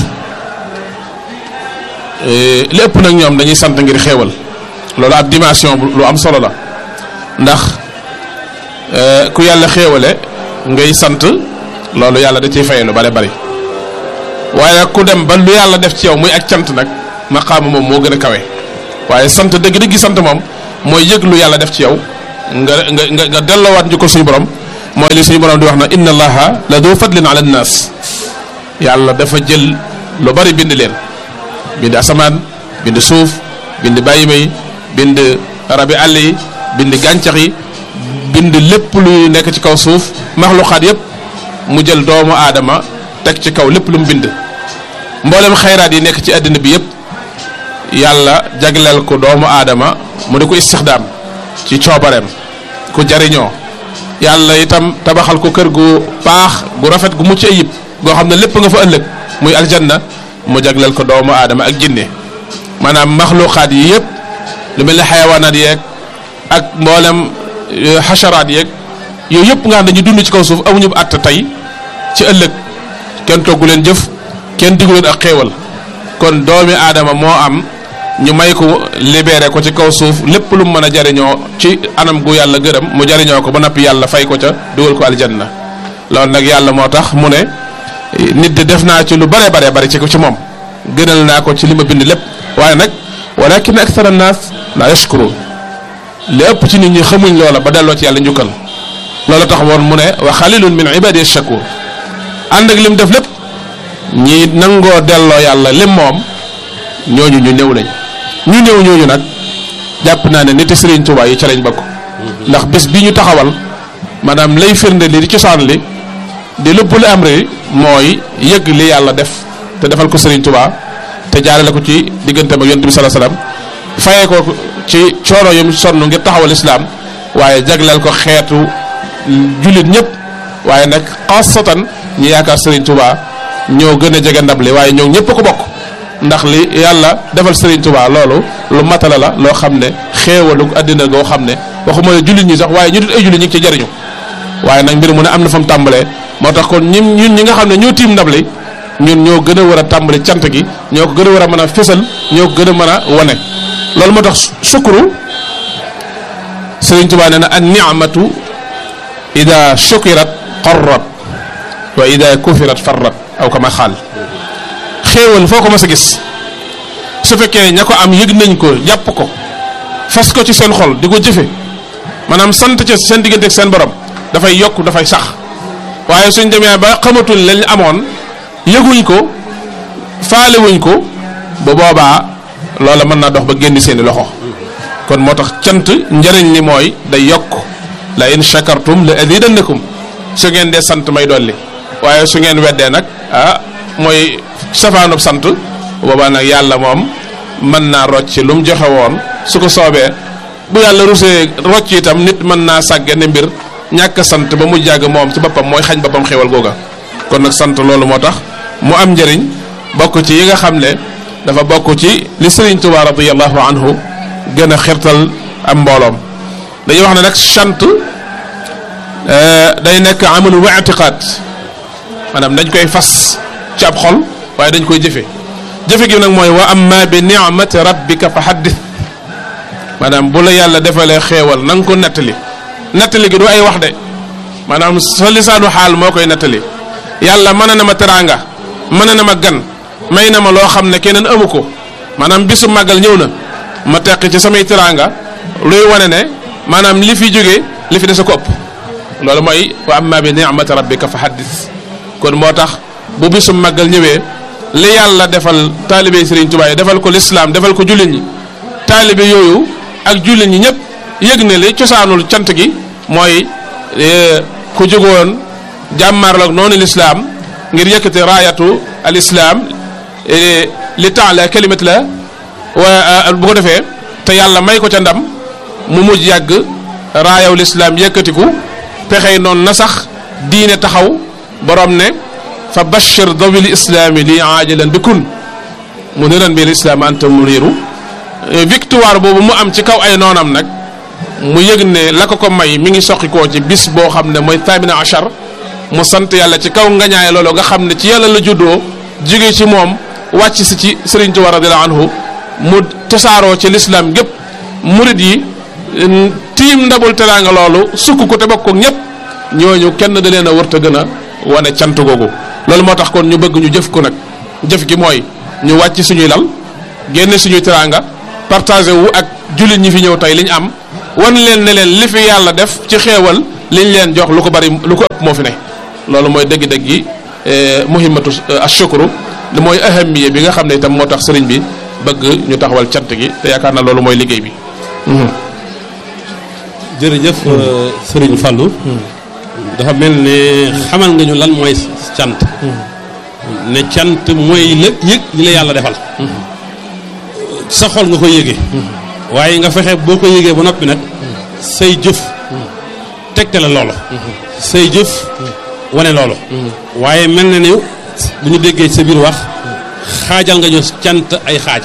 lépp nag ñoom dañuy sant ngir xéewal loolu ab dimension lu am solo la ndax ku yàlla xéewale ngay sant loolu yàlla da ciy faye lu bare bari waaye ku dem ba lu yàlla def ci yow muy ak cant nag maqaama moom moo gën a kawe waaye sant dëgg-dëgg sant moom mooy yëg lu yàlla def ci yow nga nga nga nga delloowaat njukkal suñu borom mooy li suñu borom di wax na inna allaha la du fadlin ala nnaas yàlla dafa jël lu bari bind leen bind asamaan bind suuf bind bàyyi may bind rabi àll yi bind gàncax yi bind lépp luy nekk ci kaw suuf maxluxaat yépp mu jël doomu aadama teg ci kaw lépp lu mu bind mboolem xayraat yi nekk ci àddina bi yépp yàlla jagleel ko doomu aadama mu di ko istixdaam ci coobareem ku jariñoo yàlla itam tabaxal ko kër gu baax gu rafet gu mucc ayib goo xam ne lépp nga fa ëllëg muy aljanna mu jagleel ko doomu aadama ak jinne maanaam maxluqaat yi yëpp lu mel ne xayawaanaat yeeg ak mboolem xasharaat yeeg yooyu yëpp nga xam dañuy dund ci kaw suuf amuñu àtt tey ci ëllëg kenn toggu leen jëf kenn diggu leen ak xéewal kon doomi aadama moo am ñu may ko libéré ko ci kaw suuf lépp lu mu mën a jariñoo ci anam gu yàlla gërëm mu jariñoo ko ba noppi yàlla fay ko ca dugal ko aljanna loolu nag yàlla moo tax mu ne nit de def naa ci lu bare bare bari ci ko ci moom gënal naa ko ci li ma bind lépp waaye nag walakin akthara naas la yashkurun li ëpp ci nit ñi xamuñ loola ba delloo ci yàlla njukkal loolu tax woon mu ne wa xalilun min ibadi shakur ànd ak lim def lépp ñi nangoo delloo yàlla lim moom ñooñu ñu néew lañ ñu néew ñooñu nag jàpp naa ne niti Serigne Touba yi ca lañ bokk ndax bés bi ñu taxawal maanaam lay firnde li di cosaan li di lépp lu am rek mooy yëg li yàlla def te defal ko Serigne Touba te jaarale ko ci digganteem ak yonent bi sallallahu alayhi wasallam fayee ko ci coono yum sonn ngir taxawal islaam waaye jagleel ko xeetu jullit ñëpp waaye nag xaasatan ñi yaakaar Serigne Touba ñoo gën a jege ndab li waaye ñoo ñëpp ko bokk ndax li yàlla defal Serigne Touba loolu lu matala la loo xam ne xéewalu àddina goo xam ne waxuma ne jullit ñi sax waaye ñu dut ay jullit ñi ngi ci jariñu waaye nag mbir mu ne am na fa mu tàmbalee moo tax kon ñun ñun ñi nga xam ne ñoo tiim ndab li ñun ñoo gën a war a tàmbali cant gi ñoo ko gën a war a mën a fésal ñoo ko gën a mën a wane loolu moo tax sukuru Sëriñ Tuubaa nee na an ni'matu ida shukirat qarrat wa ida kufirat farrat aw kama xaal xéewal foo ko mas a gis su fekkee ña ko am yëg nañ ko jàpp ko fas ko ci seen xol di ko jëfe maanaam sant ca seen diggante ak seen borom dafay yokk dafay sax waaye suñ demee ba xamatul lañ amoon yëguñ ko faalewuñ ko bu boobaa loola mën naa dox ba génn seeni loxo kon moo tax cant njëriñ li mooy day yokk la in shakartum la azidannakum su ngeen dee sant may dolli waaye su ngeen weddee nag ah mooy safaanub sant boobaa nag yàlla moom mën naa rocc lu mu joxe woon su ko soobee bu yàlla rusee rocc itam nit mën naa sàgge ne mbir ñàkk sant ba mu jàgg moom ci boppam mooy xañ boppam xéwal googa kon nag sant loolu moo tax mu am njëriñ bokk ci yi nga xam ne dafa bokk ci li Sëriñ Tuubaa radiyallahu anhu gën a xirtal am mbooloom dañuy wax ne nag sant day nekk amalu wa i'tiqaad maanaam dañ koy fas ci ab xol waaye dañ koy jëfe jëfe gi nag mooy wa amma bi ni'mati rabbika fa haddith maanaam bu la yàlla defalee xéewal na nga ko nettali nettali gi du ay wax de maanaam sa lisaanu xaal moo koy nettali yàlla mën na ma teraanga mën na ma gan may na ma loo xam ne keneen amu ko maanaam bisu màggal ñëw na ma teq ci samay teraanga luy wane ne maanaam li fi jóge li fi des a ko ëpp loolu mooy wa amma bi ni'mati rabbika fa haddith kon moo tax bu bisu màggal ñëwee li yàlla defal taalibe Serigne Touba yi defal ko lislaam defal ko jullit ñi taalibe yooyu ak jullit ñi ñëpp yëg ne li cosaanul cant gi mooy ku jógoon jàmmaarloog noonu lislaam ngir yëkkati raayatu al islam li taala kalimat la wa bu ko defee te yàlla may ko ca ndam mu mujj yàgg raayaw lislaam yëkkatiku pexey noonu na sax diine taxaw borom ne fa bashir dawil islaami li aajilan bi kun muniran bil islaam anta muniru victoire boobu mu am ci kaw ay noonam nag mu yëg ne la ko ko may mi ngi soqikoo ci bis boo xam ne mooy thamina achar mu sant yàlla ci kaw ngañaay loolu nga xam ne ci yàlla la juddoo jóge ci moom wàcc si ci Sëriñ Tuubaa radiyallaahu anhu mu tasaaroo ci lislaam gépp murit yi tiim ndabul teraanga loolu sukk ko te bokk ko ñëpp ñooñu kenn da leen a wërta gën a wane cant googu loolu moo tax kon ñu bëgg ñu jëf ko nag jëf gi mooy ñu wàcc suñuy lal génne suñuy teraanga partagé wu ak jullit ñi fi ñëw tey li ñu am wan leen ne leen li fi yàlla def ci xéewal liñ leen jox lu ko bari lu ko ëpp moo fi ne loolu mooy dëgg-dëgg yi muhimmatu ashukru mooy ahamiya bi nga xam ne itam moo tax sëriñ bi bëgg ñu taxawal cant gi te yaakaar na loolu mooy liggéey bi jërëjëf sëriñ Fallou dafa mel ne xamal nga ñu lan mooy cant ne cant mooy la yëg li la yàlla defal sa xol nga koy yëgee waaye nga fexe boo ko yëgee ba noppi nag say jëf tegte la loolu say jëf wane loolu waaye mel na ne bu ñu déggee sa biir wax xaajal nga ñu cant ay xaaj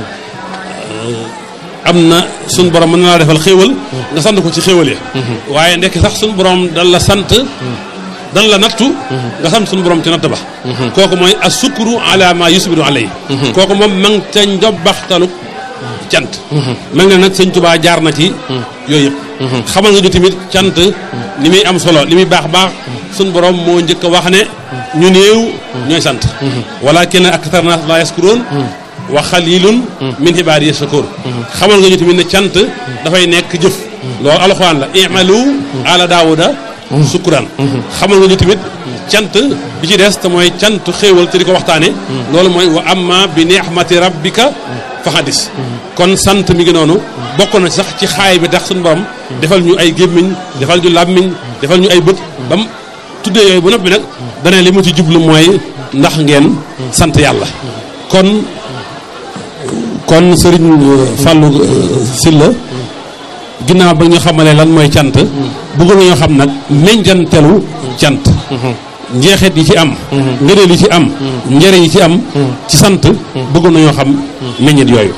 am na suñ borom mën na laa defal xéewal nga sant ko ci xéewal ya waaye ndekk sax suñ borom dan la sant dan la nattu nga sant suñu borom ci natt ba kooku mooy asukuru ala ma yusbiru alay kooku moom ma ngi ca njobbaxtalu cant mel na nag sëñ Tuubaa jaar na ci yooyu yëpp xamal nga ñu tamit cant ni muy am solo li muy baax baax suñ borom moo njëkk a wax ne ñu néew ñooy sant walakin aktar naas la yaskuroon wa xalilun min ibaadi yashakur xamal nga ñu tamit ne cant dafay nekk jëf loolu alxuraan la i'malu ala daawuda sukkuraan xamal nga ñu tamit cant bi ci des te mooy cant xéewal te di ko waxtaane loolu mooy wa amma bi ni'mati rabbika fa hadis kon sant mi ngi noonu bokk na sax ci xaay bi tax suñu borom defal ñu ay gémmiñ defal ñu làmmiñ defal ñu ay bët ba mu tuddee yooyu ba noppi nag dana li mu ci jublu mooy ndax ngeen sant yàlla kon kon sëriñ Fallou Sylla ginnaaw ba ñu xamalee lan mooy cant bëgg nañoo xam nag meñjantelu cant njeexeet yi ci am ngëneel yi ci am njëriñ yi ci am ci sant bëgg nañoo xam meññet yooyu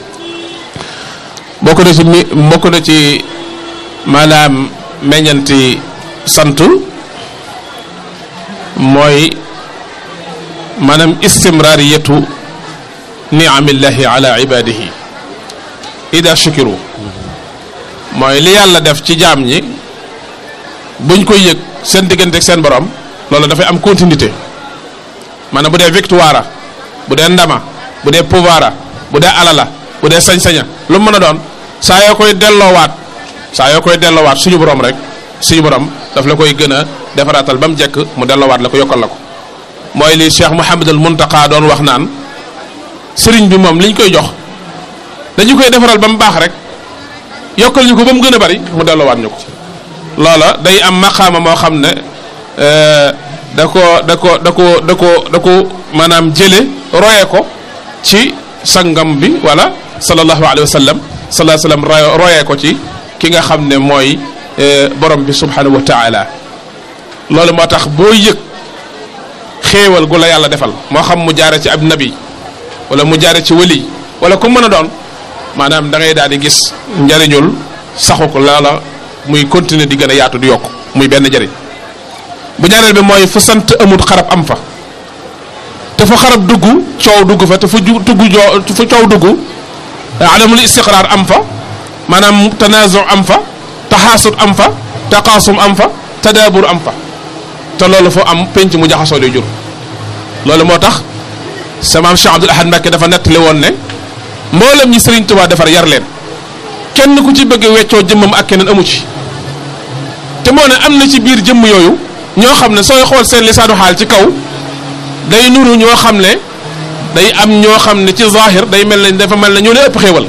bokk na ci mi bokk na ci maanaam meññanti sant mooy maanaam istimraariyatu niamillahi ala ibadihi ida shukiru mooy li yàlla def ci jaam ñi buñ koy yëg seen diggante ak seen borom loolu dafay am continuité maanaam bu dee victoire bu dee ndama bu dee pouvoir bu dee alala bu dee sañ-saña lu mu mën a doon saa yoo koy delloowaat saa yoo koy delloowaat suñu borom rek suñu borom daf la koy gën a defaraatal ba mu jekk mu delloowaat la ko yokkal la ko mooy li Cheikh Mouhamadul Muntaqa doon wax naan sëriñ bi moom liñ koy jox dañu koy defaral ba mu baax rek yokkal ñu ko ba mu gën a bari mu delloowaat ñu ko loola day am maqaama moo xam ne da ko da ko da ko da ko da ko maanaam jële roye ko ci sangam bi wala sallallahu alayhi wa sallam sallallahu alayhi wa sallam royee ko ci ki nga xam ne mooy borom bi subhanahu wa taala loolu moo tax boo yëg xéewal gu la yàlla defal moo xam mu jaare ci ab nabi wala mu jaare ci wali wala ku mën a doon maanaam da ngay daal di gis njariñul saxu ko loola muy continuer di gën a yaatu di yokk muy benn njariñ bu ñaareel bi mooy fu sant amut xarab am fa te fu xarab dugg coow dugg fa te fu ju dugg joo fu coow dugg adamul istiqraar am fa maanaam tanazu am fa taxaasut am fa taqaasum am fa tadaabur am fa te loolu foo am penc mu jaxasoo day jur loolu moo tax sa maam Cheikh Abdoul Ahad Mbacké dafa nettali woon ne mboolem ñi Serigne Touba defar yar leen kenn ku ci bëgg weccoo jëmmam ak keneen amu ci te moo ne am na ci biir jëmm yooyu ñoo xam ne sooy xool seen lisaanu xaal ci kaw day nuru ñoo xam ne day am ñoo xam ne ci zahir day mel ne dafa mel ne ñoo ne ëpp xéewal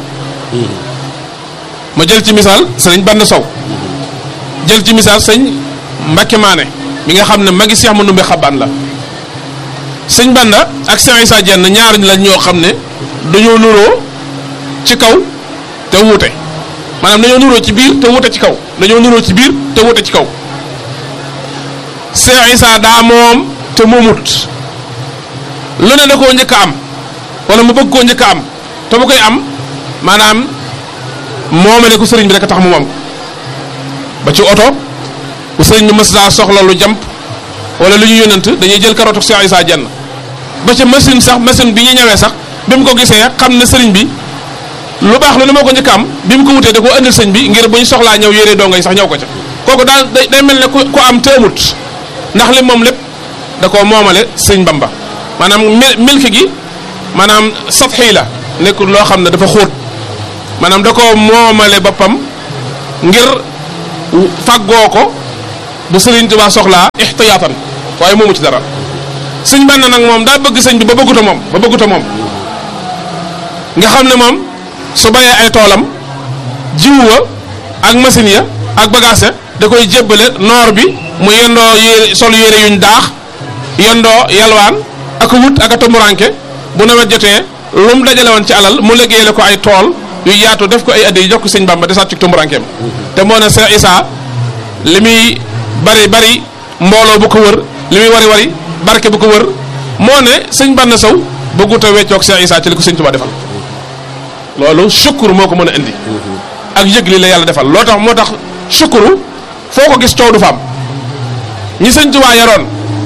ma jël ci misaal sëñ Bann Sow jël ci misaal sëñ Mbacké Maane mi nga xam ne magi Cheikh Mandoumbe xabaan la sëñ Banda ak Cheikh Issa Dieng ñaar la ñoo xam ne dañoo nuroo ci kaw te wuute maanaam dañoo nuroo ci biir te wuute ci kaw dañoo nuroo ci biir te wuute ci kaw Cheikh Issa daa moom te moomut lu ne da koo njëkk a am wala mu bëgg koo njëkk a am te bu koy am maanaam moomale ko sëriñ bi rek a tax mu moom ko ba ci oto bu sëriñ bi mës daa soxla lu jàmp wala lu ñu yónnant dañuy jël karootu Cheikh Issa Dieng ba ca machine sax machine bi ñu ñëwee sax bi mu ko gisee xam ne sëriñ bi lu baax lu ne moo ko njëkk am bi mu ko wutee da koo indil sëñ bi ngir bu ñu soxlaa ñëw yére dongo yi sax ñëw ko ca kooku daal day mel ne ku ku am te amut ndax li moom lépp da koo moomale sëñ Bamba maanaam milki gi maanaam satxi la nekkul loo xam ne dafa xóot maanaam da koo moomale boppam ngir fàggoo ko bu sëriñ Tuubaa soxlaa ixtiyaatan waaye moomu ci dara sëñ Bamba nag moom daa bëgg sëñ bi ba bëgguta moom ba bëgguta moom nga xam ne moom su bayee ay toolam jiwu wa ak machine ya ak bagage ya da koy jébbale noor bi mu yendoo yére sol yére yuñ daax yendoo yalwaan ak wut ak a tumuranke bu nawet jotee lu mu dajale woon ci alal mu liggéeyale ko ay tool yu yaatu def ko ay addi jox ko sëñ Bamba de sàcc tumurankeem te moo ne Cheikh Issa li muy bari bari mbooloo bu ko wër li muy wari wari barke bu ko wër moo ne sëñ Bamba Sow bëggut a weccoog Cheikh Issa ci li ko sëñ Tuubaa defal loolu sukkur moo ko mën a indi ak yëg li la yàlla defal loo tax moo tax sukkuru foo ko gis coow du fa am ñi sëñ Tuubaa yaroon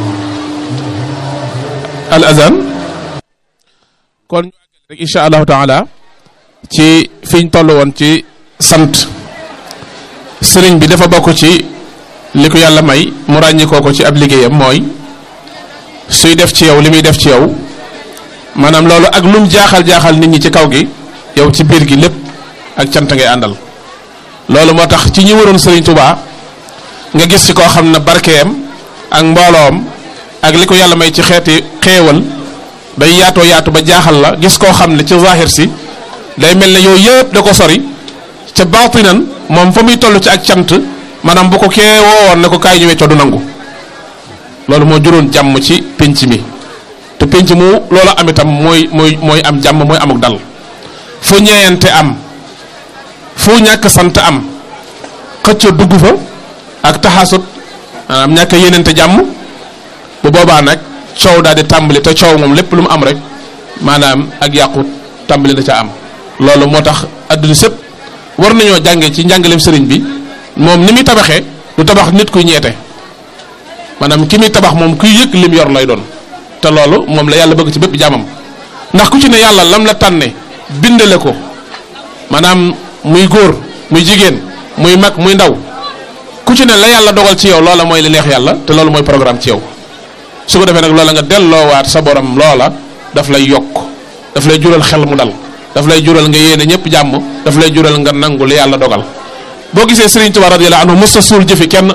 al azan kon ñu àggale rek insha allahu taala ci fiñ toll woon ci sant sëriñ bi dafa bokk ci li ko yàlla may mu ràññikoo ko ci ab liggéeyam mooy suy def ci yow li muy def ci yow maanaam loolu ak lum jaaxal jaaxal nit ñi ci kaw gi yow ci biir gi lépp ak cant ngay àndal loolu moo tax ci ñi waroon Serigne Touba nga gis ci koo xam ne barkeem ak mbooloom ak li ko yàlla may ci xeeti xeewal day yaatoo yaatu ba jaaxal la gis koo xam ne ci zahir si day mel ne yooyu yëpp da ko sori ca baatinan moom fa muy toll ci ak cant maanaam bu ko kee woowoon ne ko kaay ñu weccoo du nangu loolu moo juróon jàmm ci pénc mi te pénc mu loolu am itam mooy mooy mooy am jàmm mooy amuk dal fu ñeeyante am fu ñàkk sant am xëccoo dugg fa ak taxasut maanaam ñàkk yéenante jàmm bu boobaa nag coow daal di tàmbali te coow moom lépp lu mu am rek maanaam ak yàqu tàmbali na ca am loolu moo tax adduna sëpp war nañoo jànge ci njàngaleem sëriñ bi moom ni muy tabaxee du tabax nit kuy ñeete maanaam ki muy tabax moom kuy yëg lim yor lay doon te loolu moom la yàlla bëgg ci bépp jaamam ndax ku ci ne yàlla lam la tànne bindale ko maanaam muy góor muy jigéen muy mag muy ndaw ku ci ne la yàlla dogal ci yow loola mooy li neex yàlla te loolu mooy programme ci yow su ko defee nag loola nga delloowaat sa borom loola daf lay yokk daf lay jural xel mu dal daf lay jural nga yéene ñëpp jàmm daf lay jural nga nangu li yàlla dogal boo gisee Sëriñ Tuubaa radiyallaahu anhu musta suul jëfi kenn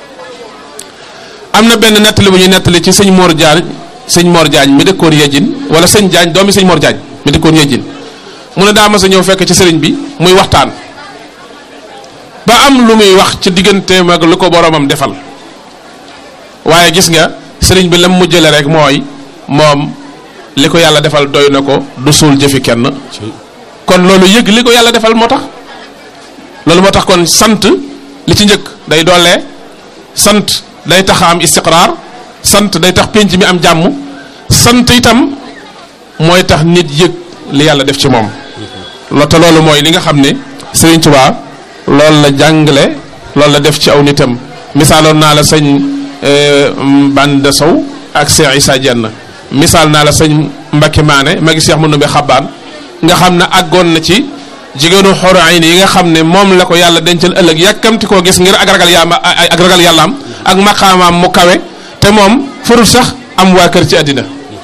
am na benn nettali bu ñuy nettali ci sëñ Mor Diagne sëñ Mor Diagne mi dëkkoon Yejin wala sëñ Diagne doomi sëñ Mor Diagne mi dëkkoon Yejin mu ne daa mas a ñëw fekk ci sëriñ bi muy waxtaan ba am lu muy wax ci digganteem ak lu ko boromam defal waaye gis nga sëriñ bi lam mujjale rek mooy moom li ko yàlla defal doy na ko du suul jëfi kenn kon loolu yëg li ko yàlla defal moo tax loolu moo tax kon sant li ci njëkk day doolee sant day tax am istiqraar sant day tax pénc mi am jàmm sant itam mooy tax nit yëg li yàlla def ci moom lo te loolu mooy li nga xam ne Sëriñ Tuubaa loolu la jàngale loolu la def ci aw nitam misaaloon naa la sëñ Bande Sow ak Cheikh Issa Dieng misaal naa la sëñ Mbakke Maane magi Cheikh Manoumbe Xabaan nga xam ne àggoon na ci jigéenu xoro ay yi nga xam ne moom la ko yàlla dencal ëllëg yàkkamti koo gis ngir ak ragal yàlla ak ragal yàllaam ak maqaamaam mu kawe te moom farul sax am waa kër ci àddina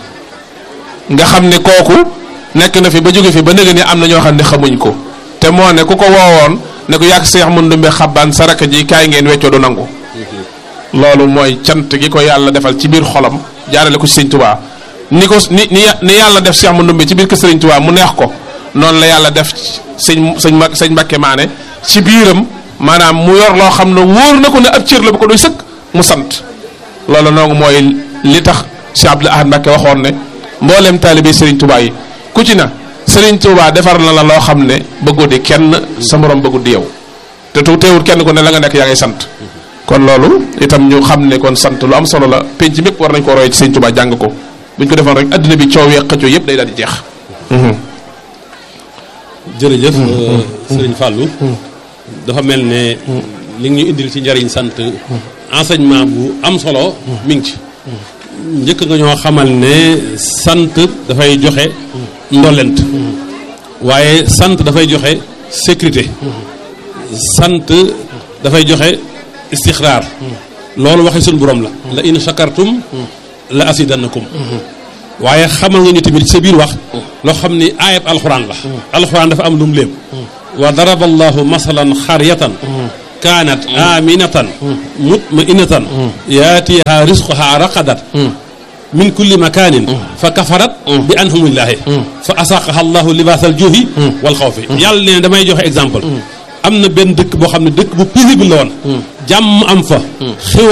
nga xam ne kooku nekk na fi ba jóge fi ba nëgë ni am na ñoo xam ne xamuñ ko te moo ne ku ko woowoon ne ko yàgg Seex Mandumbe Xabaan saraka ji kaay ngeen weccoo du nangu loolu mooy cant gi ko yàlla defal ci biir xolam jaarale ko ci Sëñ Tuubaa ni ko ni ni ni yàlla def Seex Mandumbe ci biir kër Sëriñ Tuubaa mu neex ko noonu la yàlla def sëñ sëñ ma sëñ Mbàkke Maane ci biiram maanaam mu yor loo xam ne wóor na ko ne ab cër la bu ko doy sëkk mu sant loolu noonu mooy li tax Cheikh Abdoul Ahad Mbàkke waxoon ne mboolem taalibe Sëriñ Tuubaa yi ku ci na Sëriñ Tuubaa defar na la loo xam ne bëggu di kenn sa morom bëggu di yow te tu teewul kenn ku ne la nga nekk yaa ngay sant kon loolu itam ñu xam ne kon sant lu am solo la penc mépp war nañ ko roy ci Sëriñ Tuubaa jàng ko buñ ko defoon rek adduna bi coow yeeg xëccoo yëpp day daal di jeex jërëjëf sëriñ Fallou dafa mel ne li nga ñu indil ci njariñ sant enseignement bu am solo mi ngi ci njëkk nga ñoo xamal ne sant dafay joxe ndollent waaye sant dafay joxe sécurité sant dafay joxe istixraar loolu waxi suñu borom la la in shakartum la asidannakum waaye xamal nga ñu tamit sa biir wax loo xam ni ayat alxuraan la alxuraan dafa am lu mu léem wa daraba allahu masalan xaryatan kaanat aminatan mutmainatan yaatiha risquha raqadat min kulli makanin fa kafarat bi anhumillaahi fa asaqaha allahu libaasal juuhi wal xawfi yàlla ne damay joxe exemple am na benn dëkk boo xam ne dëkk bu paisible la woon jàmm am fa